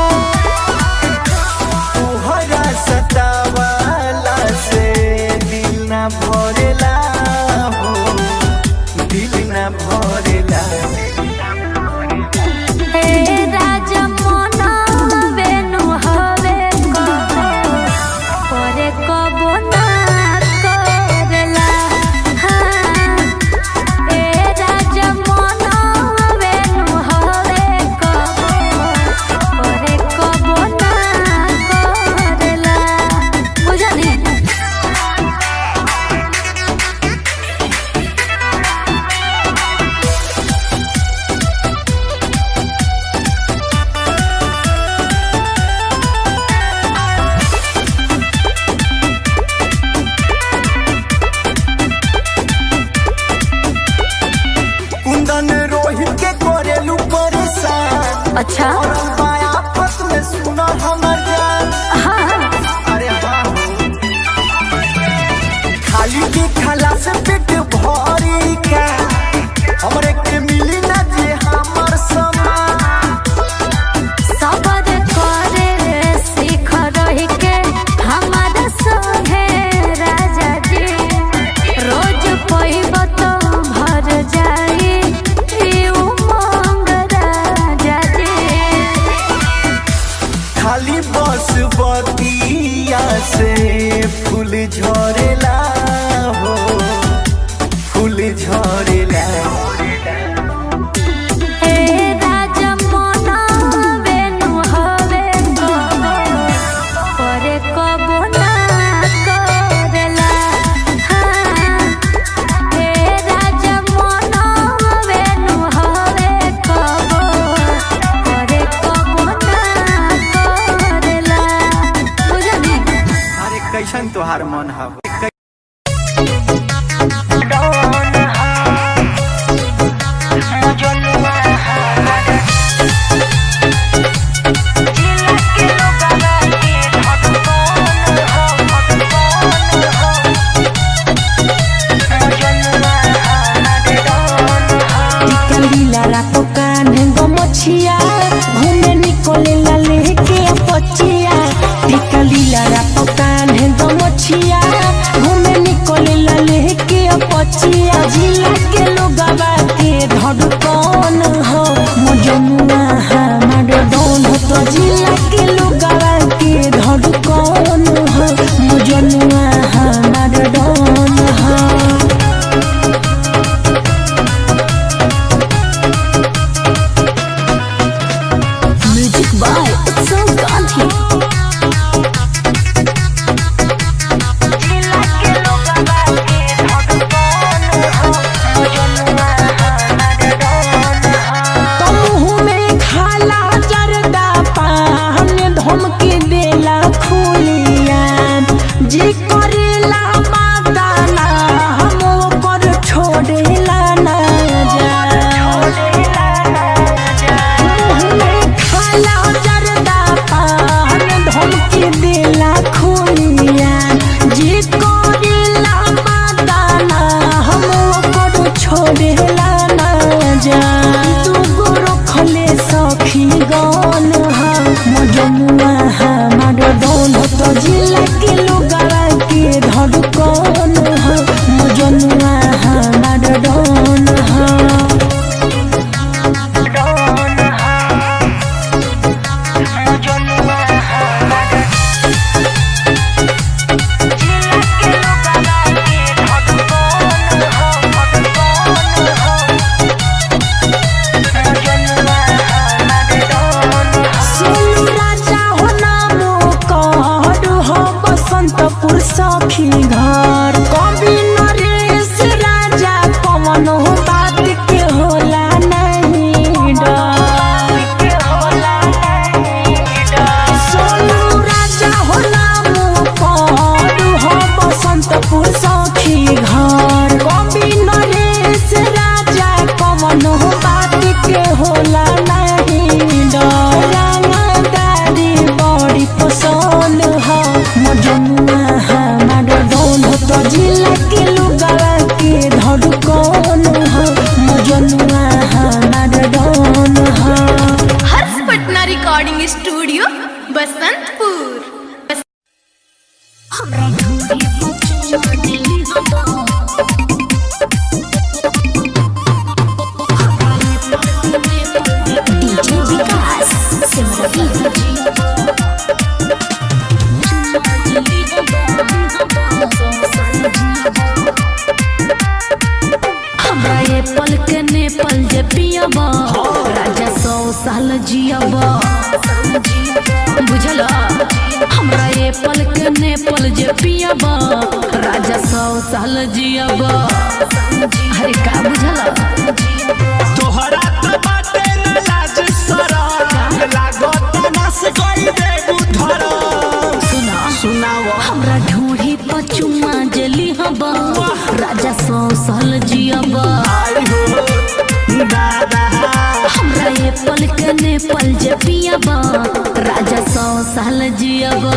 तोहरा सतावाला से दिल ना भरेला हो दिल ना भरेला हे राजा मोना बेनु हवे कबो करे कबो ना करेला हाँ हे राजा मोना बेनु हवे कबो करे कबो ना करेला बुझली कुंदन रोहित के करेलू परेशान अच्छा और बाया पत में सुना हमर जान हाँ अरे हाँ हो। खाली के खाला से पेट भरी का हमरे के मिली ना जे हमर समान सबर करे सीख रही के हमार निकले ला लेके पचिया टिका लीला रात कान है दमचिया घूमे निकले ला लेके पचिया जिला के लोगवा के धड़कन हो मजनुआ हमार डोन हो तो जिला के लोगवा के धड़कन हो मजनुआ हमार डोन हो म्यूजिक बाय उत्सव गांधी मुँह में खाला जरदा पान धमकी देला खुलिया जी करेला बादाना हम ओकर छोड़ेला ना जा मुँह में खाला जरदा पान धमकी देला खुलिया जी करेला बादाना हम ओकर छोड़ेला ना जा दूगो रखले सखी गन हा मजनुआ हमार डोन तो जिला के लोगवा के धड़कन हा मजनुआ हमार डोन हा सोनू राजा हो नामो कहर हो बसंतपुर सखी घर कवि नरेश राजा पवन हो बात के होला नहीं डर सोनू राजा हो नामो कहर हो बसंतपुर सखी घर कवि नरेश राजा पवन हो बात के होला नहीं डर रंगदारी बड़ी पसंद हो मजनुआ हमार डोन हो तो जिला के लुगावा के धड़कन हो मजनुआ हमार डोन हो Harsh Patna recording studio Basantpur DJ Vikas Simran हमरा ये पल के ने पल जे पियब राजा सौ साल जियब बुझल हमरा ये पल के ने पल जे पियब राजा सौ साल जियब अरे का बुझल तोहरा त बाटे न लाज शरम लागत नस गई देबू धरम सुना सुनाव हमरा ढूढ़ी पचुमा जली हब राजा सौ साल जियब आई हो दादा हमरा ये पल के ने पल जे पियब राजा सौ साल जियब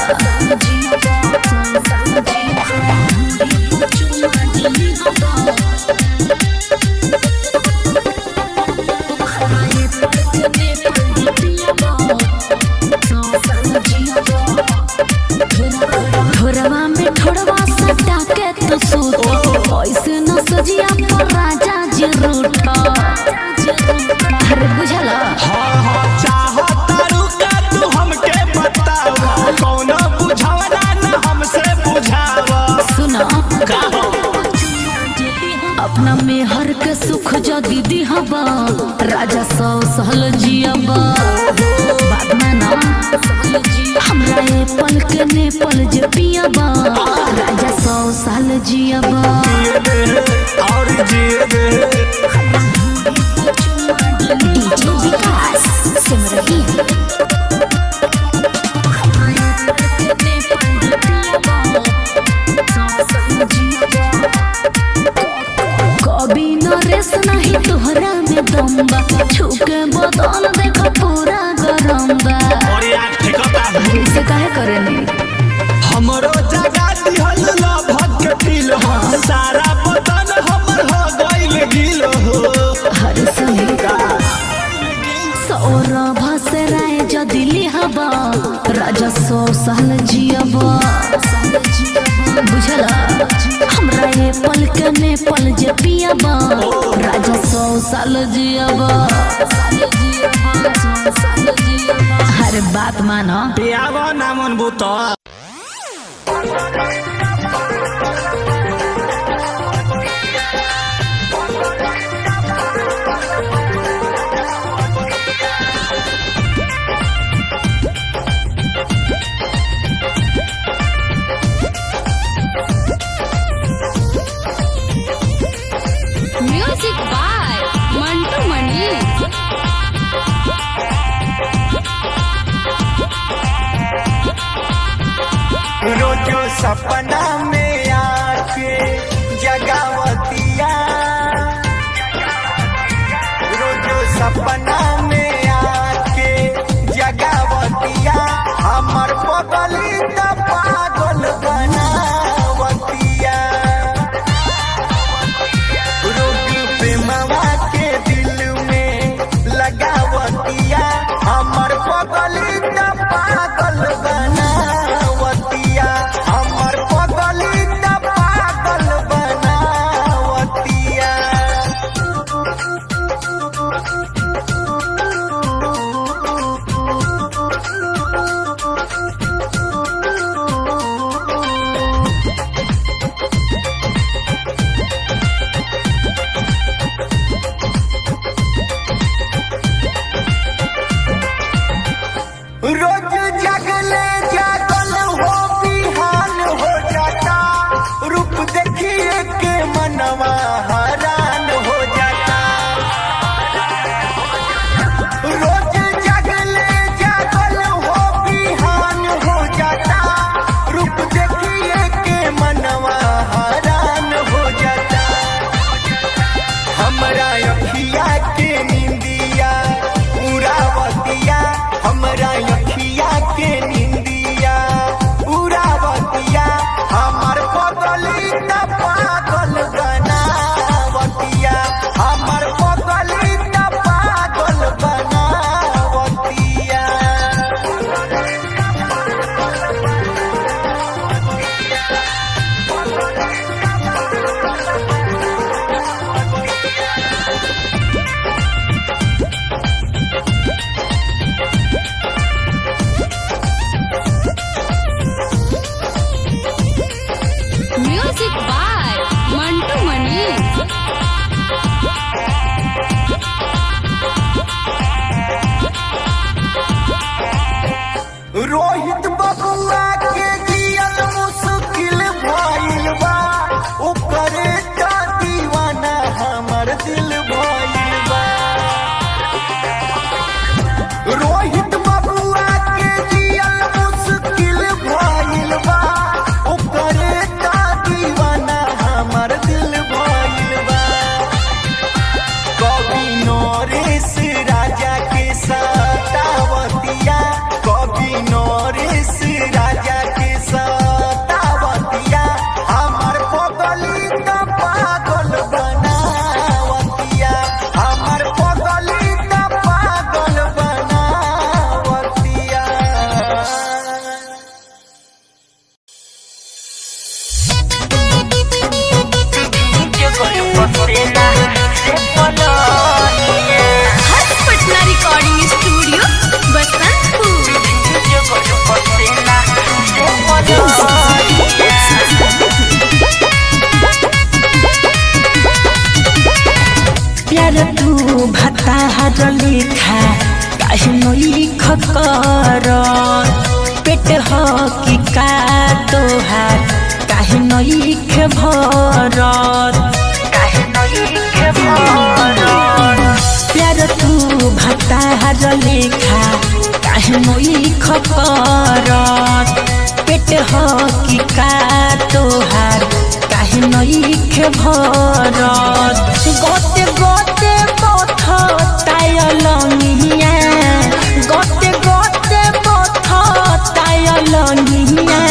ठोरवा में ठोरवा सटा के तू सूत ऐसे न सजिया पर राजा जी रूठ अरे बुझला हाँ हाँ चाहतारू का तू हमके बतावा कौनो बुझावना न हमसे बुझावा सुना अपना में हर के सुख जो दीदी हबा राजा सौ सहल जियबा बात में ना हमरा ये पल के ने पल जे पियबा राजा सौ साल जियबा जिए दे और जिए दे डीजे विकास सिमरही कभी नरेश नहीं तोहरा में दम्बा छुके बदल देखो पूरा गरम्बा और यार ठेकता ऐसे काहे करे नहीं हमरो जगा दिहल लभक के दिल हो सारा बदन हमर हो गइल गिल हो हर सही सौरभ से राय पल के में पल जे पियबा राजा सौ साल जियबा हर बात मानो पियावा ना मन भूत म्यूजिक बाय मंटू मणि रोजो सपना में आके जगावतिया रोजो सपना में आके जगावतिया हमर पगली त पागल बनावतिया रोग प्रेमवा के दिल में लगावतिया हमर पगली त पागल बनावतिया हमर पगली त पागल बनावतिया रोज जगले जागल हो बिहान हो जाता रूप देखिए के मनवा हैरान हो जाता रोज जगले जागल हो बिहान हो जाता रूप देखिए के मनवा हैरान हो जाता हमरा अखिया के निंदिया उड़ावतिया हमरा अखिया के निंदिया उड़ावतिया हमर पगली त पागल बनावतिया हमर पगली त पागल बनावतिया म्यूजिक बाय मंटू मणि रोहित बबुआ के जियल मुश्किल भइल बा ओकरे त दीवाना हमर दिल भइल बा रोहित बबुआ के जियल मुश्किल भइल बा ओकरे त दीवाना हमर दिल भइल बा कवि नरेश राजा के सतावतिया कवि नरेश राजा के सतावतिया हमर पगली त पागल बनावतिया हमर पगली त पागल बनावतिया हर्ष पटना रिकॉर्डिंग स्टूडियो बसंतपुर प्यार तू भता हर लिखा काहे नो लिख कर पेट हो कि का तोहार काहे नो लिख भरत काहे नो लिख भरत प्यार तू भता हर लिखा काहे नो लिख कर पेट हो कि का तोहार काहे नो लिख भरत गोते गोते पथ तायलंगिया गोते गोते पथ तायलंगिया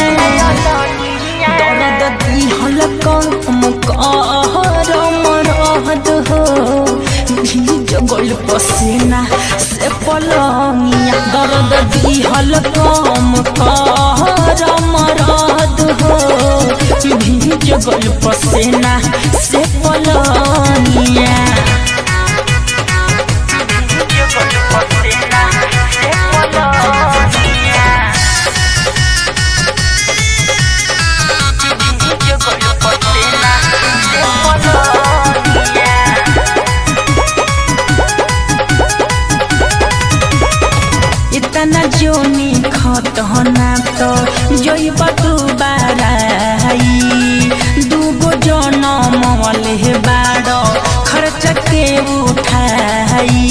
दर्द दिहल कम कहर मरहद हो भीज गल पसीना से पलंगिया दर्द दिहल कम कहर मरहद हो भीज गल पसेना से पलनिया इतना जोनी खत होना तो जोई बटू बाराई दूगो जनम वाले बाड़ो खर्च के उठाई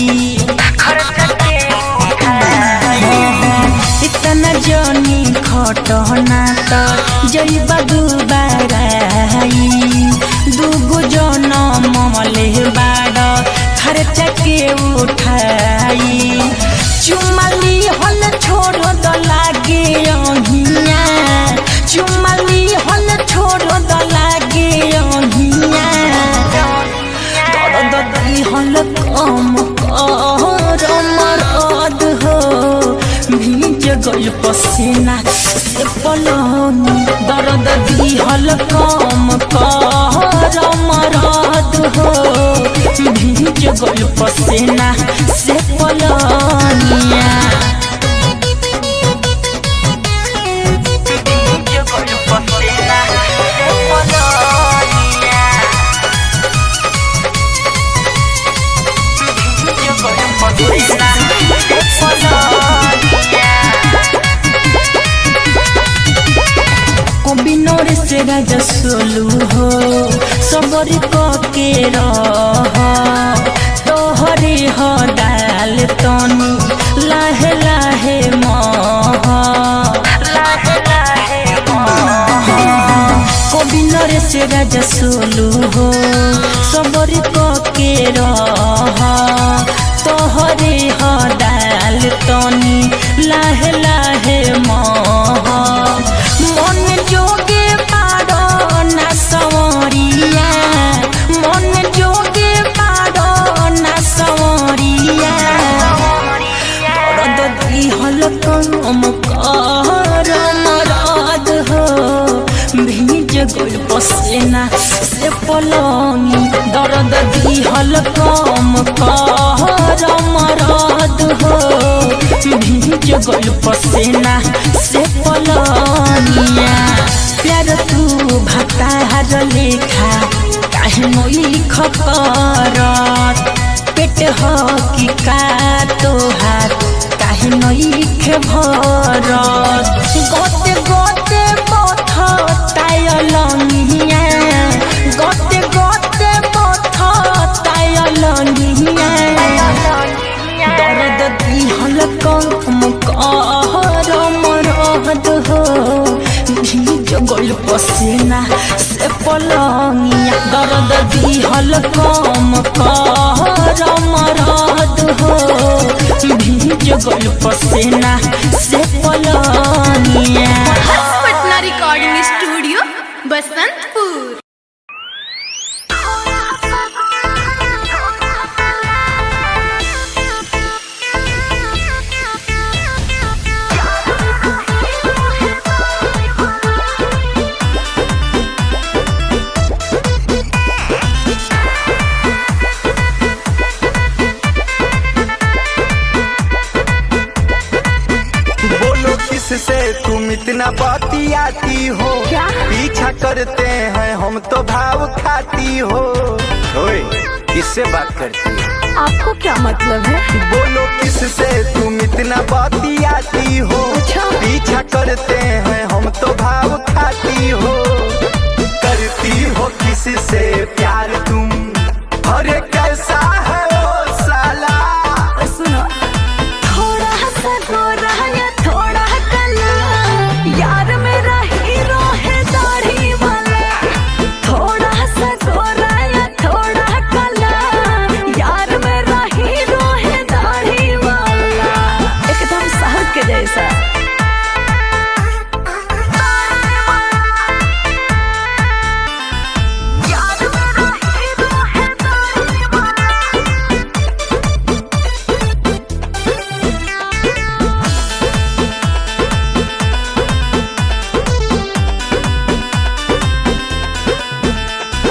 इतना जोनी खत होना तो जोई बटू बाराई दूगो जनम वाले बाड़ो खर्च के उठाई चुमली हल छोड़ द लागे अहिया चुमली हल छोड़ द लागे अहिया दर्द दी हल कम कर मरद हो भीज गल पसीना से पलनी दर्द दी हल कम कर मरद हो भीज गल पसीना से पलनिया कबिनोर से राजा सोलू हो सबरी के रह तोहरे हो डाल तनी लाहे लाहे मह कबिनोर से राजा सोलू हो सबरी के रह तोहरे हो डाल तनी लाहे लाहे मह मन जोगे पारो ना सवरिया मन जोगे पारो ना सवरिया दर्द दिहल कम कर मरद हो भीज गल पसेना से पलंगी दर्द दिहल कम कर मरद हो भीज गल पसेना से पलनिया प्यार तू भतार लेखा काहे मोई खकरत पेट हो कि का तोहार काहे नई खे भरत गोते गोते पथ तायलनिया गोते गोते पथ तायलनिया दर्द दिहल कम कर मरद हो भीज गल पसीना से पलंगिया दर्द दिहल कम कर मरद हो भीज गल पसीना से पलंगिया हर्ष पटना रिकॉर्डिंग स्टूडियो बसंतपुर बोलो किससे तुम इतना बतियाती हो पीछा करते हैं हम तो भाव खाती हो ओए किससे बात करती हो आपको क्या मतलब है बोलो किससे तुम इतना बतियाती हो पीछा करते हैं हम तो भाव खाती हो करती हो किससे प्यार तुम अरे कैसा है ओ साला सुनो थोड़ा सा गोरा या थोड़ा काला यार मेरा हीरो है दाढ़ी वाला थोड़ा सा गोरा या थोड़ा काला यार मेरा हीरो है दाढ़ी वाला एकदम शहर के जैसा यार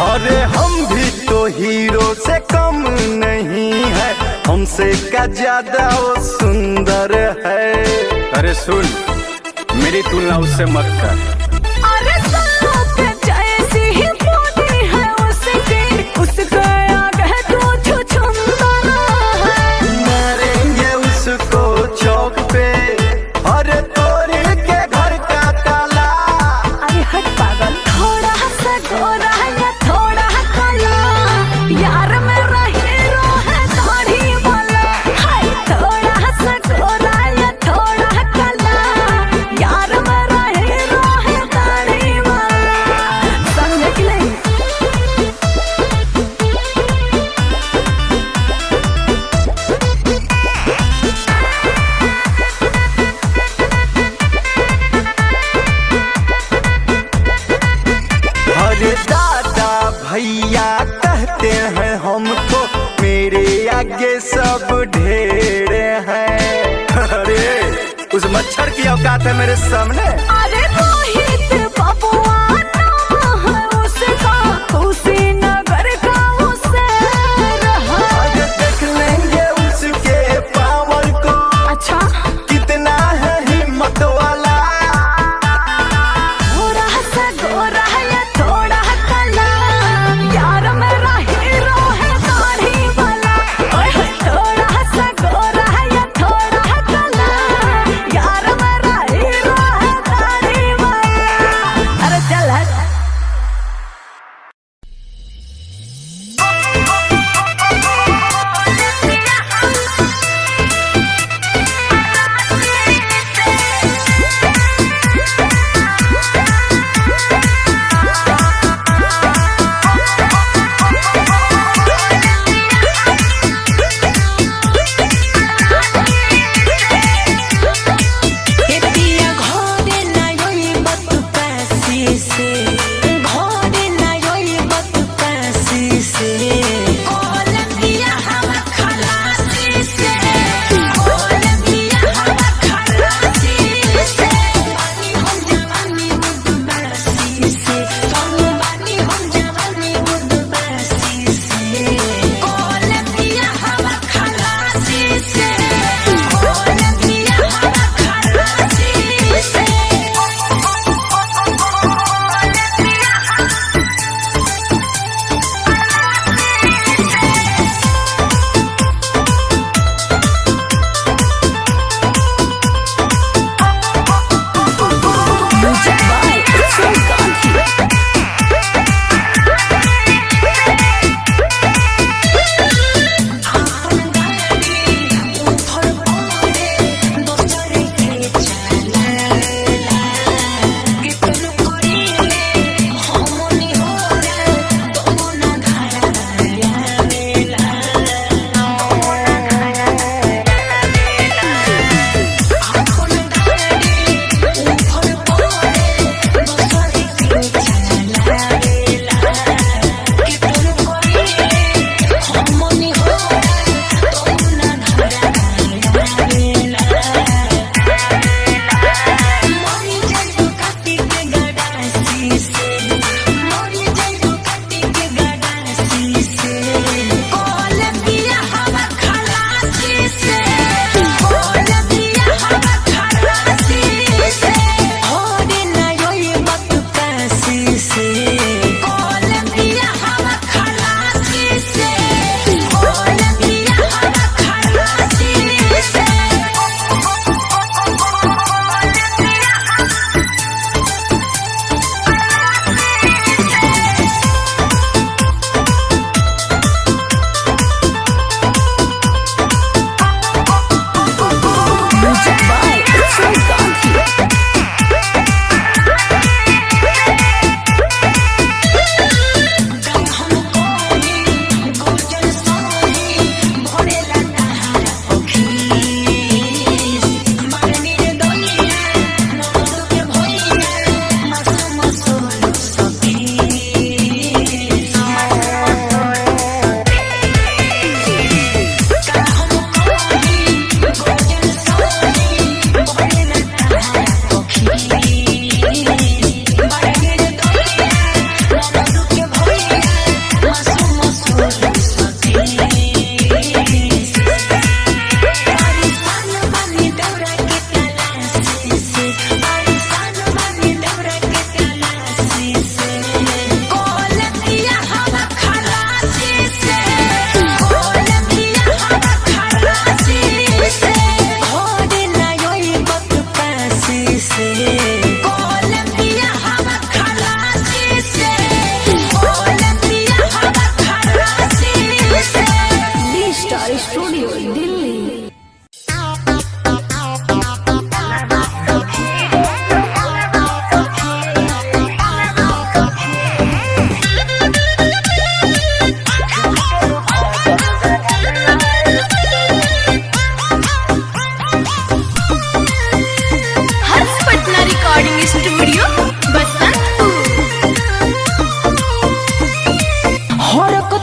अरे हम भी तो हीरो से कम नहीं है हमसे का ज्यादा वो सुंदर है अरे सुन मेरी तुलना उससे मत कर अरे सांप जैसी ही बॉडी है उसकी उसका आगे तो छुछुंदर है मारेंगे उसको चौक पे अरे तोड़ के घर का ताला अरे हट पागल थोड़ा सा गोरा या थोड़ा काला यार मेरा हीरो है दाढ़ी वाला हाय थोड़ा सा गोरा या थोड़ा काला यार मेरा हीरो है दाढ़ी वाला समझे कि नहीं अरे दादा भैया कहते हैं हमको मेरे आगे सब ढेर हैं अरे उस मच्छर की औकात है मेरे सामने अरे रोहित बबुआ नाम है उसका कुशीनगर का उसे रहा आज देख लेंगे उसके पावर को अच्छा कितना है हिम्मत वाला थोड़ा सा गोरा या थोड़ा काला यार मेरा हीरो है दाढ़ी वाला ओए होए, थोड़ा सा गोरा या थोड़ा काला यार मेरा हीरो है दाढ़ी वाला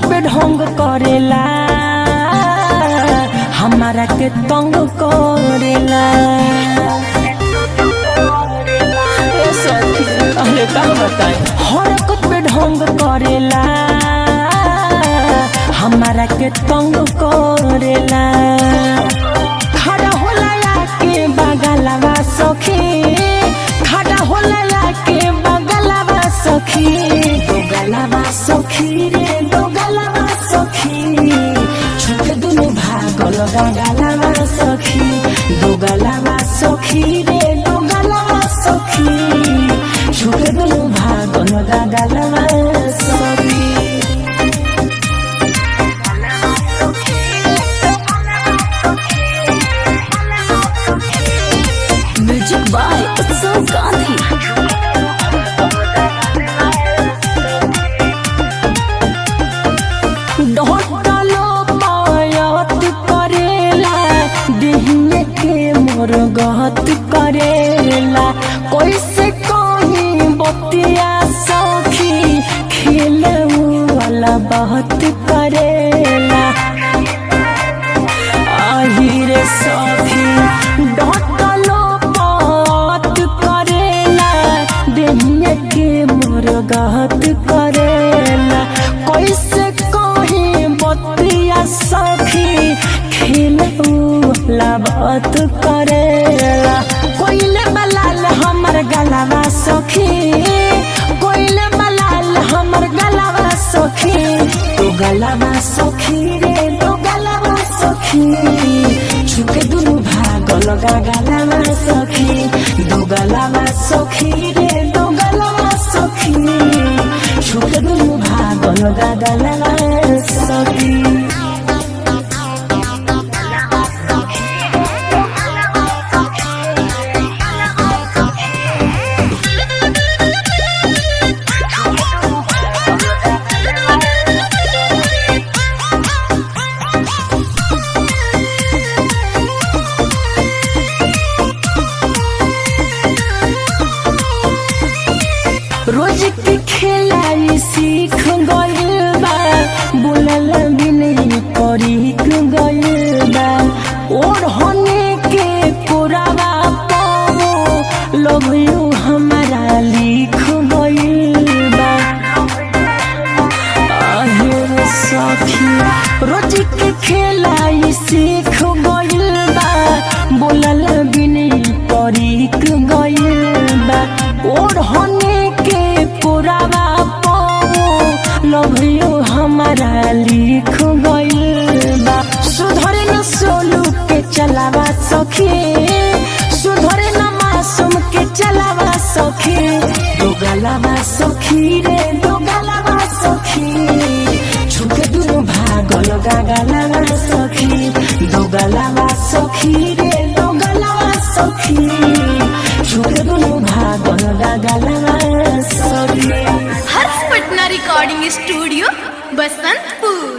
पे ढोंग करेला हमारा के तंग करेला ए सखी, अरे का बताएं हरकत पे ढोंग करेला हमारा के तंग करेला खड़ा होला के बगलवा सखी खड़ा होला के बगलवा सखी दो गलवा सखी रे दो गलवा सखी छुके दुनु भागल गलवा सखी दो गलवा सखी रे दो गलवा सखी छुके दुनु भागल गलवा सखी म्यूजिक बाय उत्सव गांधी ढोटलो पायत करेला दिहिए के मोर गहत करेला कैसे कहीं बतिया सखी खेले वाला बहुत करेला আহিরে সখী ডটলো পত করেলা দেহিয়ে के मोर गहत करेला कैसे कही बतिया सखी खेलला बात करेला कोइले बलाल हमर गलावा सखी कोइले बलाल हमर गलावा सखी तो गलावा सखी रे तो गलावा सखी छुके दुनु भाग लगा गलावा सखी दो गलावा सखी रे दो गलावा सखी छुके दुनु भाग लगा गलावा सखी रोज के खेलाई सीख गइल बा बोलल भी नहीं परीख गइल बा और होने के पुरावा पाओ लव यू हमारा लिख गइल बा आहे सखी रोज के खेलाई सीख गइल बा बोलल भी नहीं परीख गइल बा और होने के पुरावा पाओ लव यू हमारा लिख गइल बा सुधरे न सोलू के चलावा सखी सुधरे न मासूम के चलावा सखी दो गलावा सखी रे दो गलावा सखी छुके दुनु भागल गागलावा सखी दो गलावा सखी रे दो गलावा सखी छुके दुनु भागल गागलावा सखी हर्ष पटना रिकॉर्डिंग स्टूडियो बसंतपुर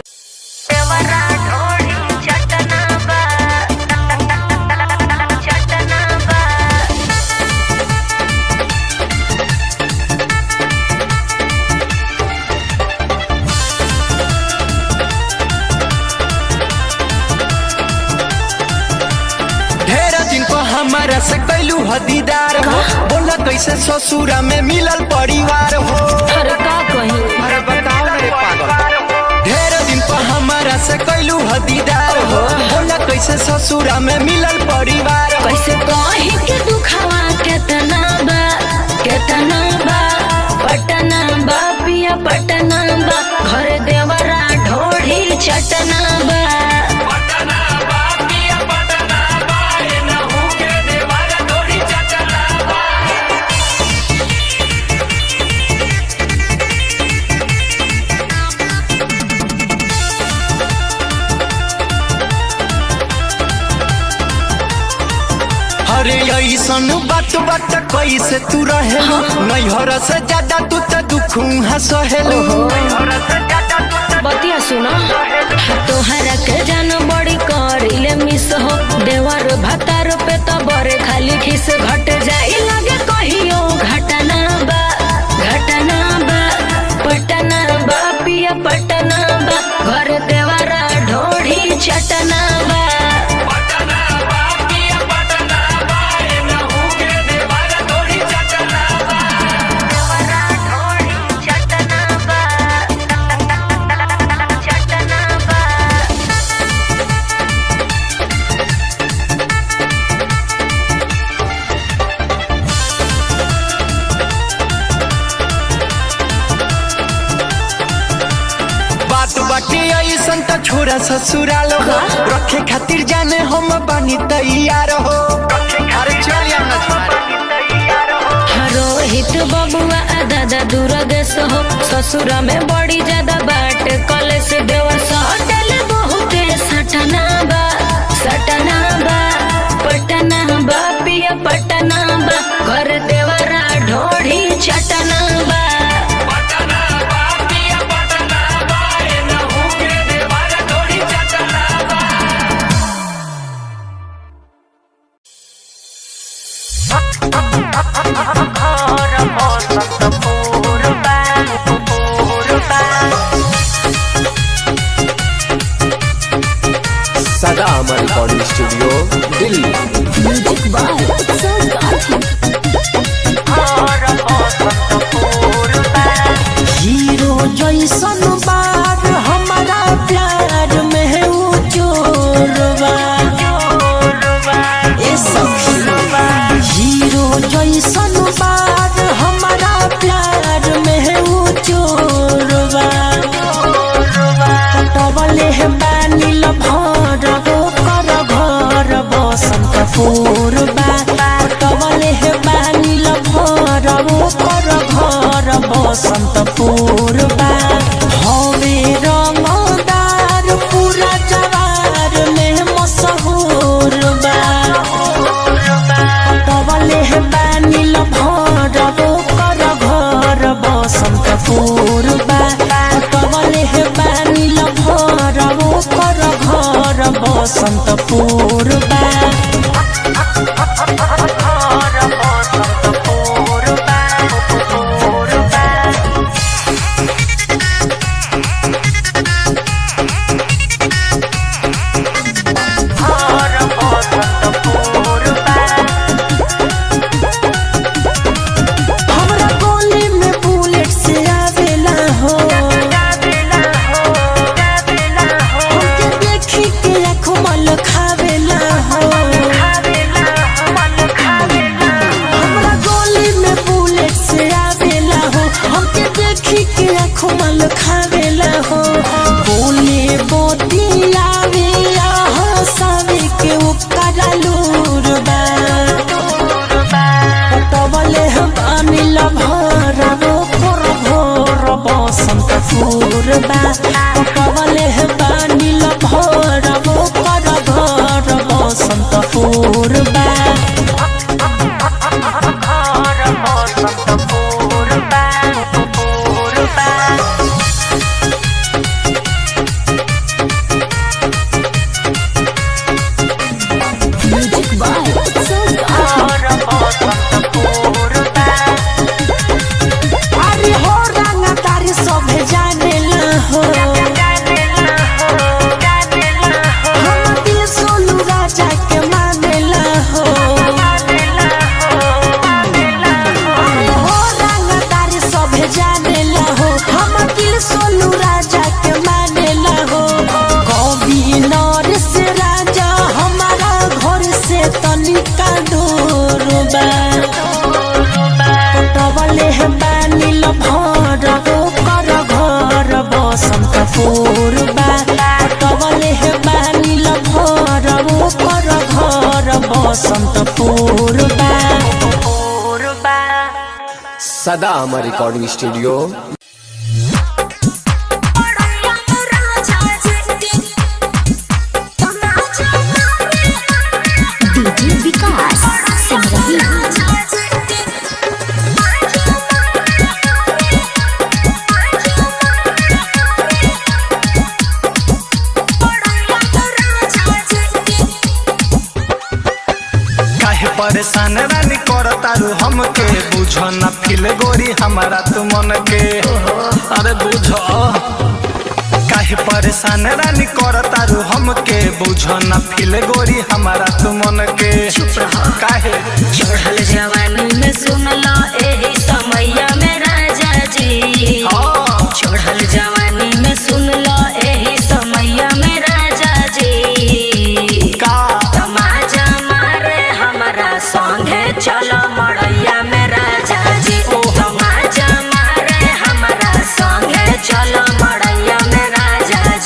ढेर दिन को हमारा से कैलू हदीदार हो बोला कैसे ससुरा में मिलल परिवार हो अरे का कही अरे बताओ मेरे पागल ढेर दिन को हमारा से कैलू हदीदार हो बोला कैसे ससुरा में मिलल परिवार हो कैसे कही के दुखावा केतना बा केतना बा पटना बा पिया पटना बा घर देवरा ढोढ़ी चटना बा अरे ऐसन बात बात कैसे तू रहे नैहर से ज्यादा तू तो दुख सहेलू बतिया सुनो तोहरा के जान बड़ी करिले मिस हो देवर भतार पे तो बरे खाली खिस घट जाई लगे कहियो घटना बा घटना बा पटना बा पिया पटना बा बाटे ऐसन त छोरा ससुराल हो रखे खातिर जाने हम बानी तैयार हो अरे चल यहाँ रोहित बबुआ आ दादा दुर्गेश हो ससुरा में बड़ी ज्यादा बाट कलेश देवर सटल बहु के सटना बा सटना बा पटना बा पिया पटना बा घर देवरा ढोढ़ी चटना बा सदा Amar recording studio Delhi hero जैसन बार हमारा प्यार में है वो चोरवा ए सखी हीरो जैसन बार हमारा प्यार में है वो चोरवा पटवले है बानी लभर वो कर घर बसंत पूर्वा पटवले है बानी लभर वो कर घर बसंत पूर्वा हवे रंगदार पूरा जवार में मशहूर बा पटवले है बानी लभर वो कर घर बसंत पूर्वा पटवले है बानी लभर वो कर घर बसंत पूर्वा हमरा गोली में बुलेट से आवेला हो हमके देखी के आँखों मल खावेला हो हमरा गोली में बुलेट से आवेला हो हमके देखी के आँखों मल खावेला हो बोले बोती आवे हंसावे के ओकरा लूर बा पटवले हम अनिल भर वो कर भोर बसंत पूर्वा पटवले हम अनिल भर वो कर भोर बसंत पूर्वा अरे हो रंगा तारी सभे जानेला हो हम दिल सोनू राजा के मानेला हो अरे हो रंगा तारी सभे जानेला हो हम दिल सोनू राजा के मानेला हो कवि नरेश राजा हमारा घर से तनिका दूर बा पटवले है बानी लभर वो कर घर बसंत पूर्वा पटवले है बानी लभर वो कर घर बसंत पूर्वा सदा Amar recording studio DJ Vikas Singh रही काहे परेशान रानी कर तारू हमके बुझ न फिल गोरी हमारा तू मन के अरे बुझ काहे परेशान रानी कर तारू हमके बुझ न फिल गोरी हमारा तू मन के काहे चढ़ल जवानी में सुनला एही समैया में राजा जी हाँ। चढ़ल जवानी में सुनला एही समैया में राजा जी का तमाजा मारे हमरा संगे चलो मड़ैया में राजा जी तमाजा मारे हमरा संगे चलो मड़ैया में राजा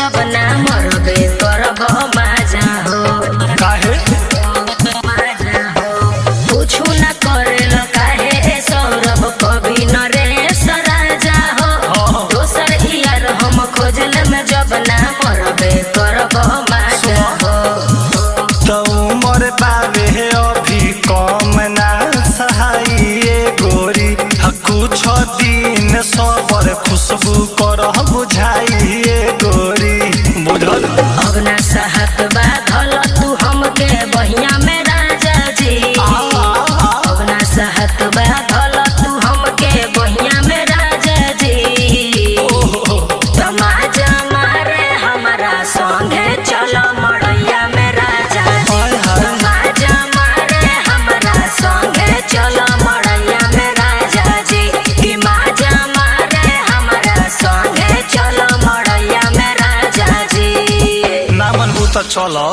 जब ना मरबे करब माजा हो काहे माजा हो कुछु ना करेल काहे सौरभ कवि नरेश राजा हो दोसर यार हम खोजल में जब ना मरबे करब माजा हो तो उमर बावे अभी कम ना सहाइए गोरी ह कुछ दिन सबर खुशबू कर बुझाइए गोरी बुझल अब ना सहत बाधल तू हमके बहिया में राजा जी अब ना सहत बाधल तू हमके बहिया में राजा जी तमाजा मारे हमारा संगे चलो मड़ैया में राजा जी तमाजा मारे हमारा संगे चलो मड़ैया में राजा जी कि माजा मारे हमारा संगे चलो मड़ैया में राजा जी ना मनबू तो चलो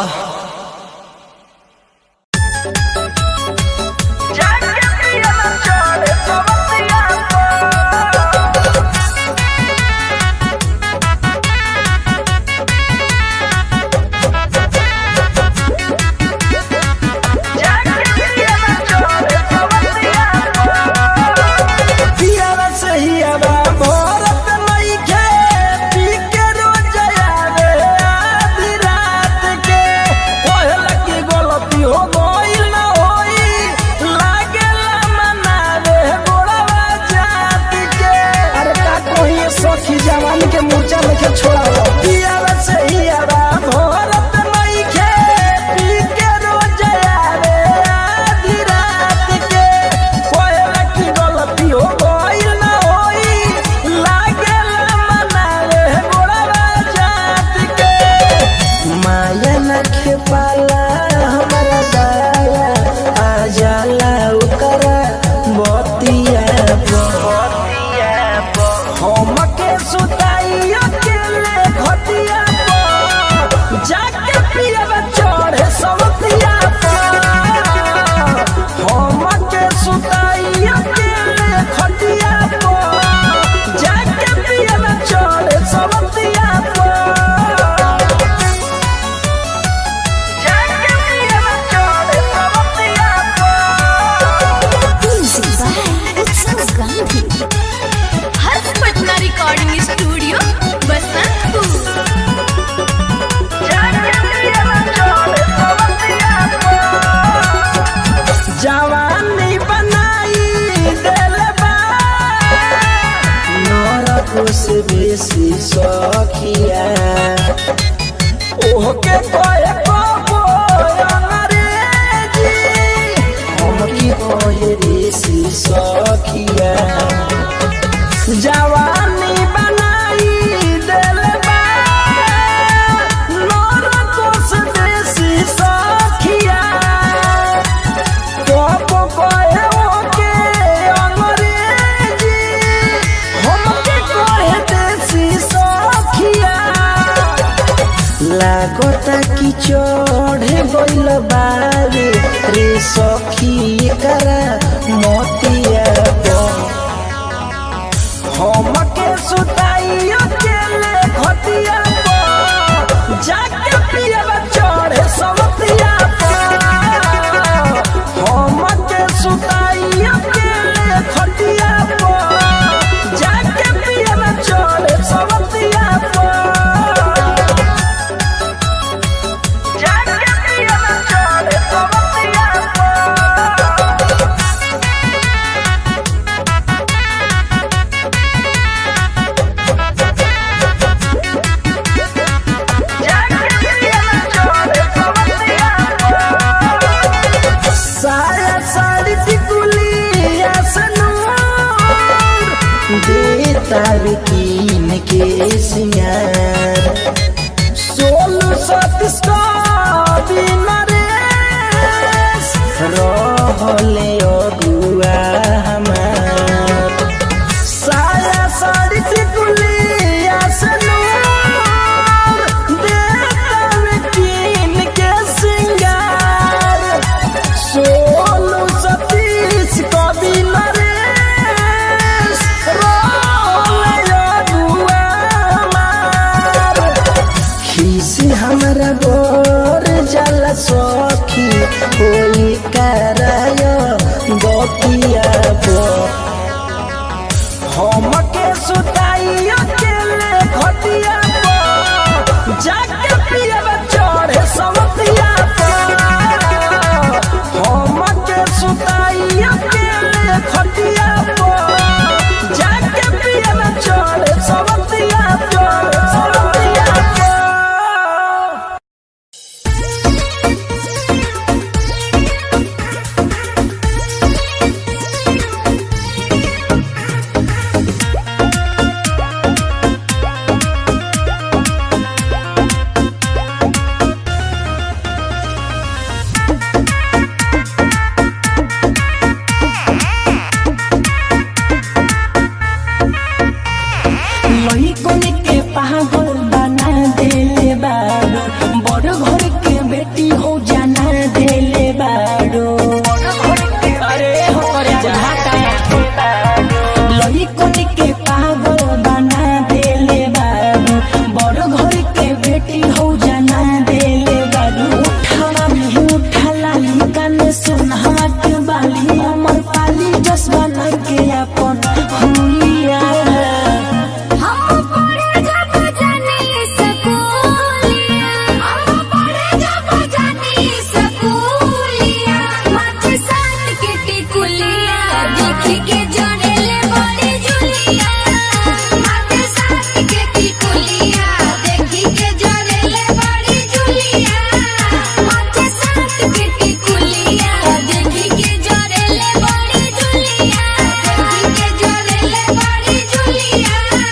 पियावा सहियावा भरत नइखे, पी के रोज आवे आधी रात के। कहला कि गलती हो गइल ना होई, लागेला मनावे गोड़वा जात के। अरे का कहिए सखी जवान के मूर्छा नइखे छोड़ावा। पियावा सहियावा भरत नइखे, पी के रोज आवे आधी रात के। कहला कि गलती हो गइल ना होई, लागेला मनावे गोड़वा जात के। माया न खेपाला हमारा दाया आ जाला ओकरा बतिया बतिया हमके सुताई अकेले घटिया पर जाके पियब चढ़े सवतिया पर हमके सुताई अकेले घटिया पर जाके पियब चढ़े सवतिया पर हर्ष पटना रिकॉर्डिंग स्टूडियो बसंतपुर जवानी बनाई दिल बा नरक से बेसी सखिया ओहके कहे कबो अंग्रेजी हमकी कहे ऋषि सखिया जवानी बनाई दिल बा नरक से बेसी सखिया कब कहे ओके अंग्रेजी हमके कहे देसी सखिया लागता कि चढ़े गइल बारे रे सखी करा मोतिया पर हमके सुताई अकेले घटिया पर जाके पियब चढ़े सवतिया पर हमके सुताई अकेले घटिया पर जाके पियब चढ़े सवतिया पर जाके पियब चढ़े सवतिया पर साया साड़ी टिकुली आसनूर दे तार कीन के सिंगार सोलू सतीश का बिन रेस रहले अगुआ हमार साया साड़ी टिकुली आसनूर दे तार कीन के सिंगार सोलू सतीश कवि नरेश रोले अगुआ हमार पागल बना देले बाड़ो बड़ घर के बेटी हो जाना देले बाड़ो अरे हो रे जाता लइकन के पागल बना देले बाड़ो बड़ घर के बेटी हो जाना देले बाड़ो उठावा में उठाला कान सुनहवा के बाली अमर पाली जस बना के अपन हुलिया हम पढ़े जब जानी स्कूलिया हम पढ़े जब जानी स्कूलिया माथे साथ के टिकुलिया देखी के जड़ेले बड़ी जुलिया माथे साथ के टिकुलिया देखी के जड़ेले बड़ी जुलिया माथे साथ के टिकुलिया देखी के जड़ेले बड़ी जुलिया देखी के जड़ेले बड़ी जुलिया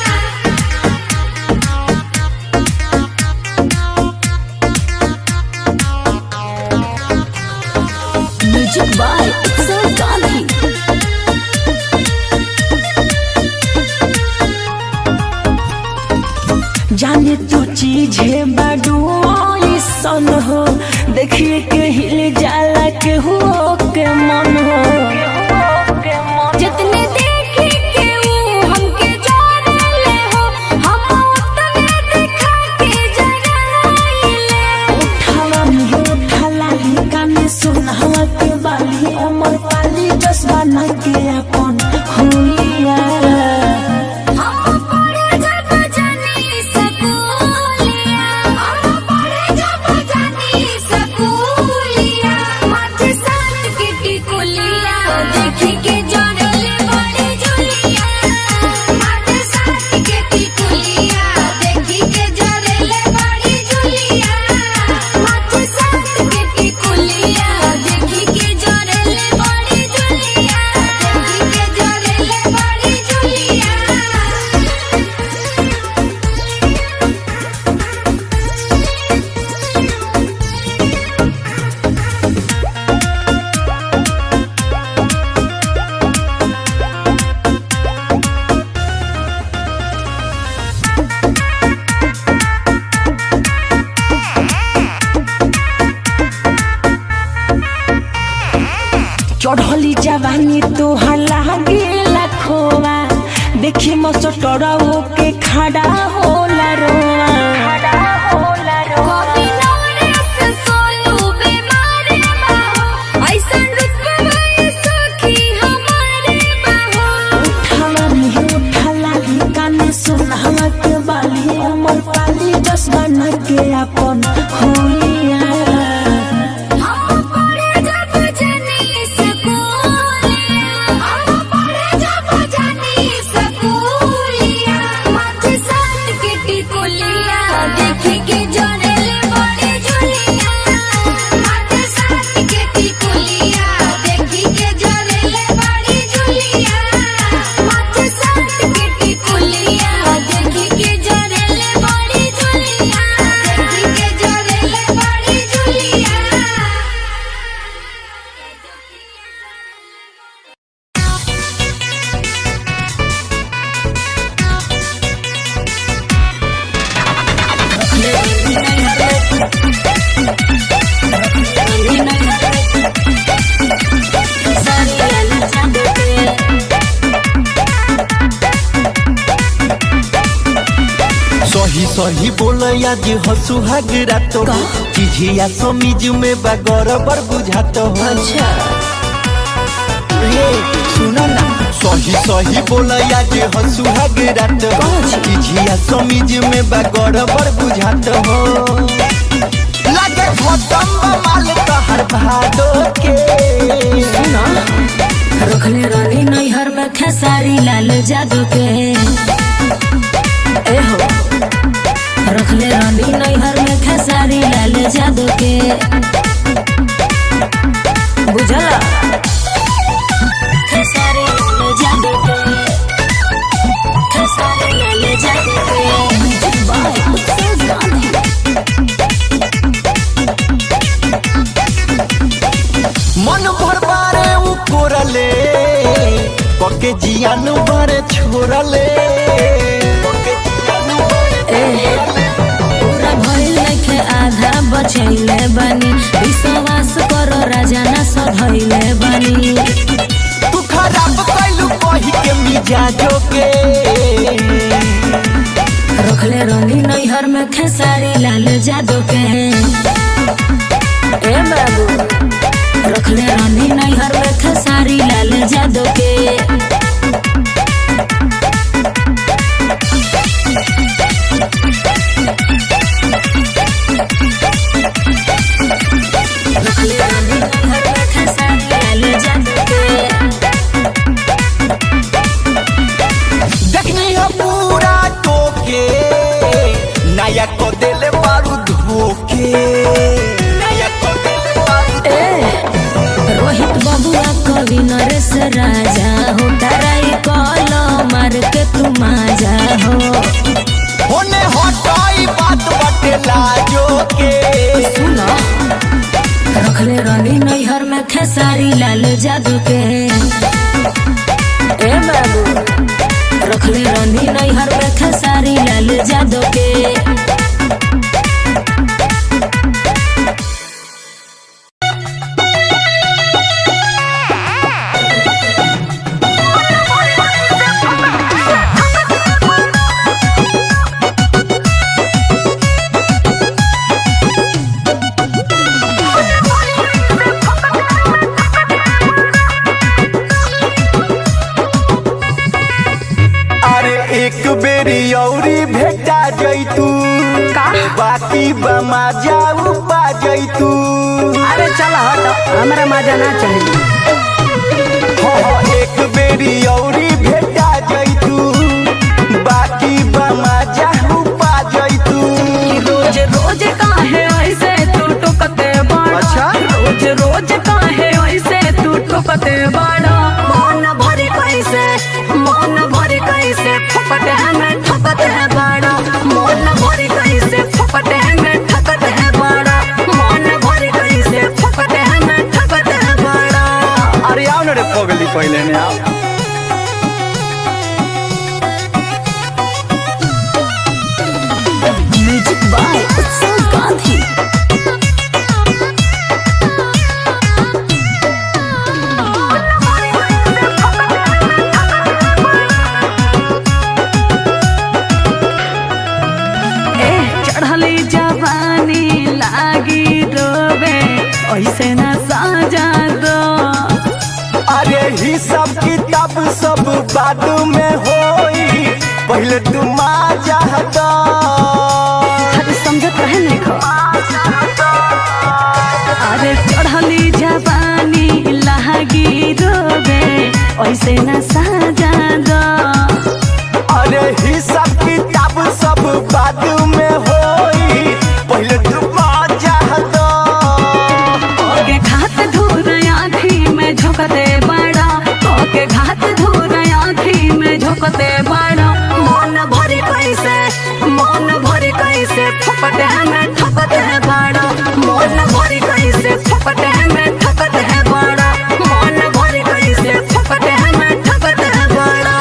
म्यूजिक बाय उत्सव गांधी जाने तू चीज है बाडू सन हो देखिए के हिल जाला के हो के मन हो जितने देखी के ऊ हमके जानेले हो हम उतने दिखा के जगाइले उठावा में उठाला काने सुनहवा के बाली अमर पाली जस बना के अपन हुलिया हम पढ़े जब जानी स्कूलिया हम पढ़े जब जानी स्कूलिया माथे साथ के टिकुलिया देखी के जड़ेले बड़ी जुलिया माथे साथ के टिकुलिया देखी के जड़ेले बड़ी जुलिया माथे साथ के टिकुलिया देखी के जड़ेले बड़ी जुलिया देखी के जड़ेले बड़ी जुलिया चढ़ली जवानी तोहर लागेला खोवा देखी मसटरऊ के खड़ा होला रोवा कभी नवरस सोलू बीमार बाहो ऐसन रुतबा भई सखी हमारे बाहो उठावा में उठाला काने सुनहवा के बाली अमर पाली जस बना के अपन हुलिया हम पढ़े जब जानी स्कूलिया हम पढ़े जब जानी स्कूलिया माथे साथ के टिकुलिया देखी के जड़ेले बड़ी जुलिया माथे साथ के टिकुलिया देखी के जड़ेले बड़ी जुलिया माथे साथ के टिकुलिया देखी के जड़ेले बड़ी जुलिया देखी के जड़ेले बड़ी जुलिया सही सही बोल आज हसुहाग रात हो चिझिया समीज में बगर बर बुझात हो अच्छा रे सुना ना सही सही बोल आज हसुहाग रात हो चिझिया समीज में बगर बर बुझात हो लगे खत्म बा माल तहर भादो के सुना रखले रानी नैहर में खेसारी लाल जादू के ए हो रखले रानी नैहर में खेसारी लाल जादू के बुझला खेसारी लाल जादू के खेसारी लाल जादू के म्यूजिक बाय उत्सव गांधी मन भर बारे उ कोरले पके जियान बारे छोरले पके जियान बारे रखले रनी नैहर में खेसारी लाल जादू के ए बाबू रखले रनी नैहर में खेसारी लाल जादू के रखले रनी नैहर में खेसारी लाल जादू के देखनी हो पूरा टोके नया को देले बारू धोके नया को देले बारू रोहित बबुआ कवि नरेश राजा हो डराई कल मार के तू माजा हो होने हटाई बात बटे लाजो के सुनो रखले रनी नैहर में खेसारी लाल जादू के ए बाबू रखले रनी नैहर में खेसारी लाल जादू के अरे एक बेरी औरी भेटा जैतू बाकी बमा जाऊ पा जैतू अरे चल हट हमरा मजा ना चली हाँ, एक बेरी औरी भेटा जैतू बाकी बमा जाऊ पा जैतू रोज रोज काहे ऐसे तू टुकते बाड़ा अच्छा? रोज रोज काहे ऐसे तू टुकते बाड़ा मन भरे कैसे मन भरे कैसे फपटे में ठकते है बाड़ा मन भरे कैसे फपटे में ठकते है बाड़ा मन भरे कैसे फपटे में ठकते है बाड़ा अरे आओ ना रे पगली पहले ने आओ म्यूजिक बाय उत्सव गांधी ए चढ़ली जवानी लागी रोबे ऐसे न साजा दो अरे ही सब किताब सब बाद में होई पहले तू माजा हटा अरे समझत रहे नहीं खो अरे चढ़ली जवानी लागी रोबे ऐसे न साजा दो अरे ही सब किताब सब बाद में होई पहले तू माजा हटा ओके घात धूर आँखी में झोंकते बड़ा ओके घात धूर आँखी में झोंकते बड़ा मन भरे कैसे मन भरे कैसे फपटे में ठकते बड़ा मन भरे कैसे फपटे में ठकते बड़ा मन भरे कैसे फपटे में ठकते बड़ा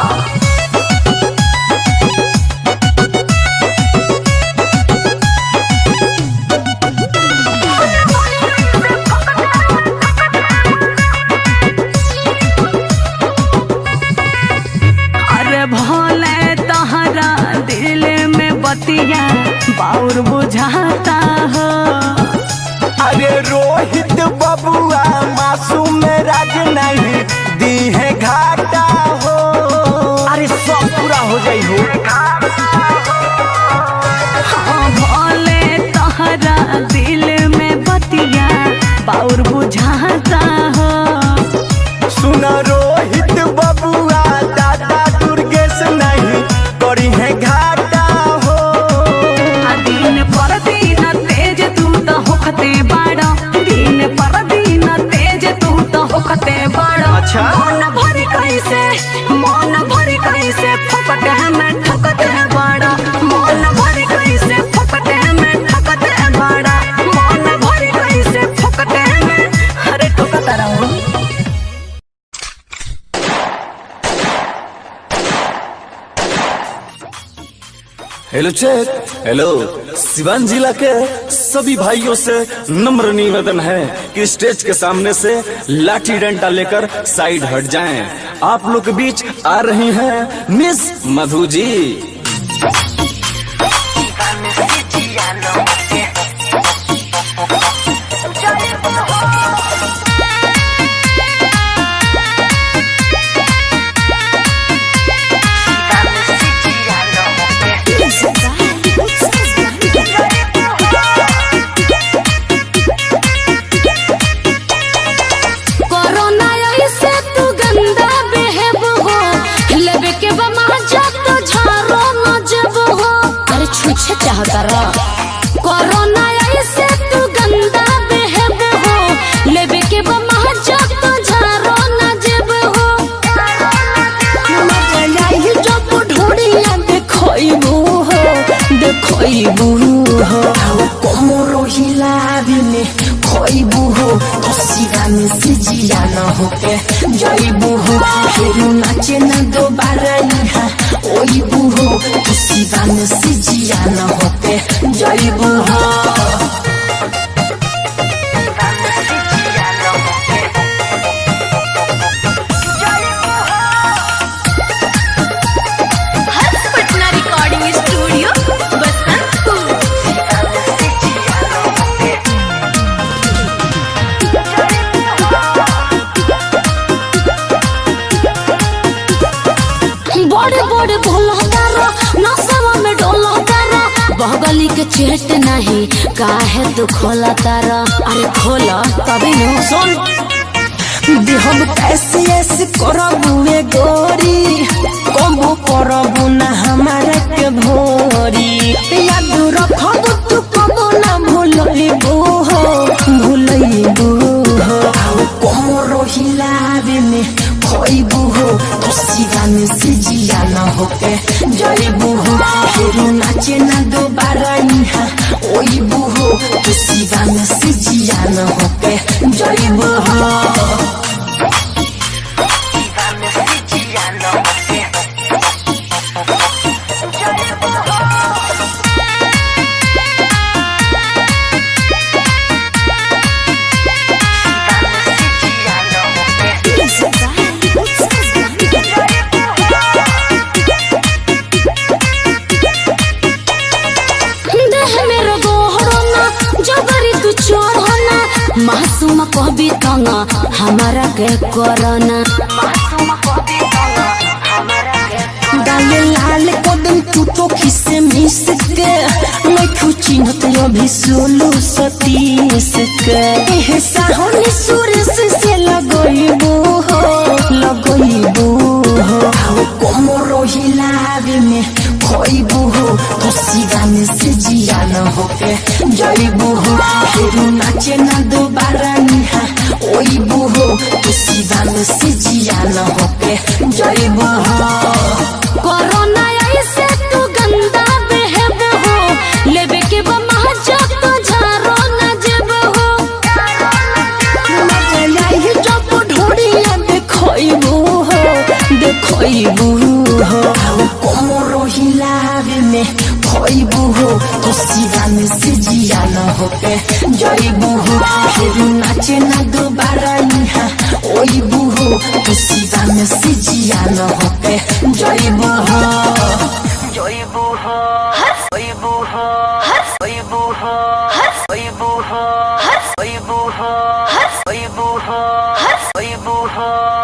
अरे भोले तहरा दिल में बतिया बाउर बुझाता हो अरे रोहित बबुआ मासूम राज नहीं दी है घाटा हो अरे सब पूरा हो जाई हो हाँ भोले तहरा दिल में बतिया बाउर बुझाता हो सुन रोहित बबुआ दादा दुर्गेश नहीं करी है घाटा हो आ दिन पर दिन तेज तू तो होखते बाड़ा दिन पर दिन तेज तू तो होखते बाड़ा अच्छा? मन भरी कैसे मन भरी कैसे फपटे में ठकते बाड़ा मन भरी कैसे फपटे में ठकते बाड़ा मन भरी कैसे फपटे में अरे ठोकता रहो हेलो चेक हेलो सिवान जिला के सभी भाइयों से नम्र निवेदन है कि स्टेज के सामने से लाठी डंडा लेकर साइड हट जाएं। आप लोग के बीच आ रही हैं मिस मधु जी काहे चाहता रह कोरोना ऐसे तू गंदा बेहब हो लेबे के बमा जब तो झारो ना जेब हो मजा आई जब ढोड़िया देखइबू हो देखइबू हो कोमरो हिलाबी में खइबू हो तसिरा में सिजिया न होके जइबू हो फिर नाचे न दोबारा यहाँ ओइबू हो तसिरा में सिजिया न होके जइबू हो हर्ष पटना रिकॉर्डिंग स्टूडियो बसंतपुर बड़े बड़े भोला तारा नसवा में डोला तारा बगली के चेट नहीं काहे तू खोला तारा अरे खोला तभी न सुन दे हम कैसे ऐसे करबुए गोरी कबो करबू ना हमारा के भोरी याद रखब तू कबो ना भूलइबू हो भूलइबू हो कोमरो हिलावे में खइबू हो तसिरा में सिजिया न होके जइबू हो फिर नाचे ना दोबारा यहाँ ओइबू हो तसिरा में सिजिया न होके जइबू हो देह मेरो गोहरोना जबरी तू चोरना मासूम कहबी तना हमारा के करना डाले लाल कदम तू तो खिसे मिस के मैं चिन्हत अभी सोलू सतीश के एह साहनी सुरेश से लगइबू हो लगइबू हो कोमरो हिलावे में खइबू हो तो सीधा में से जिया न होके जइबू हो फिर नाचे ना दोबारा निहा ओइबू हो तो सीधा में से जिया न होके जइबू हो कोरोना ऐसे तू गंदा बेहब हो लेबे के बमा जब तो झारो ना जेब हो मजा आई जब ढोड़िया देखइबू हो देखइबू हो कोमरो हिलावे में खइबू हो तो सीधा में सिजिया न होके जइबू हो फिर नाचे ना दोबारा यहाँ ओइबू हो तो सीधा में सिजिया न होके जइबू हो जइबू हो ओइबू हो ओइबू हो ओइबू हो ओइबू हो ओइबू हो ओइबू हो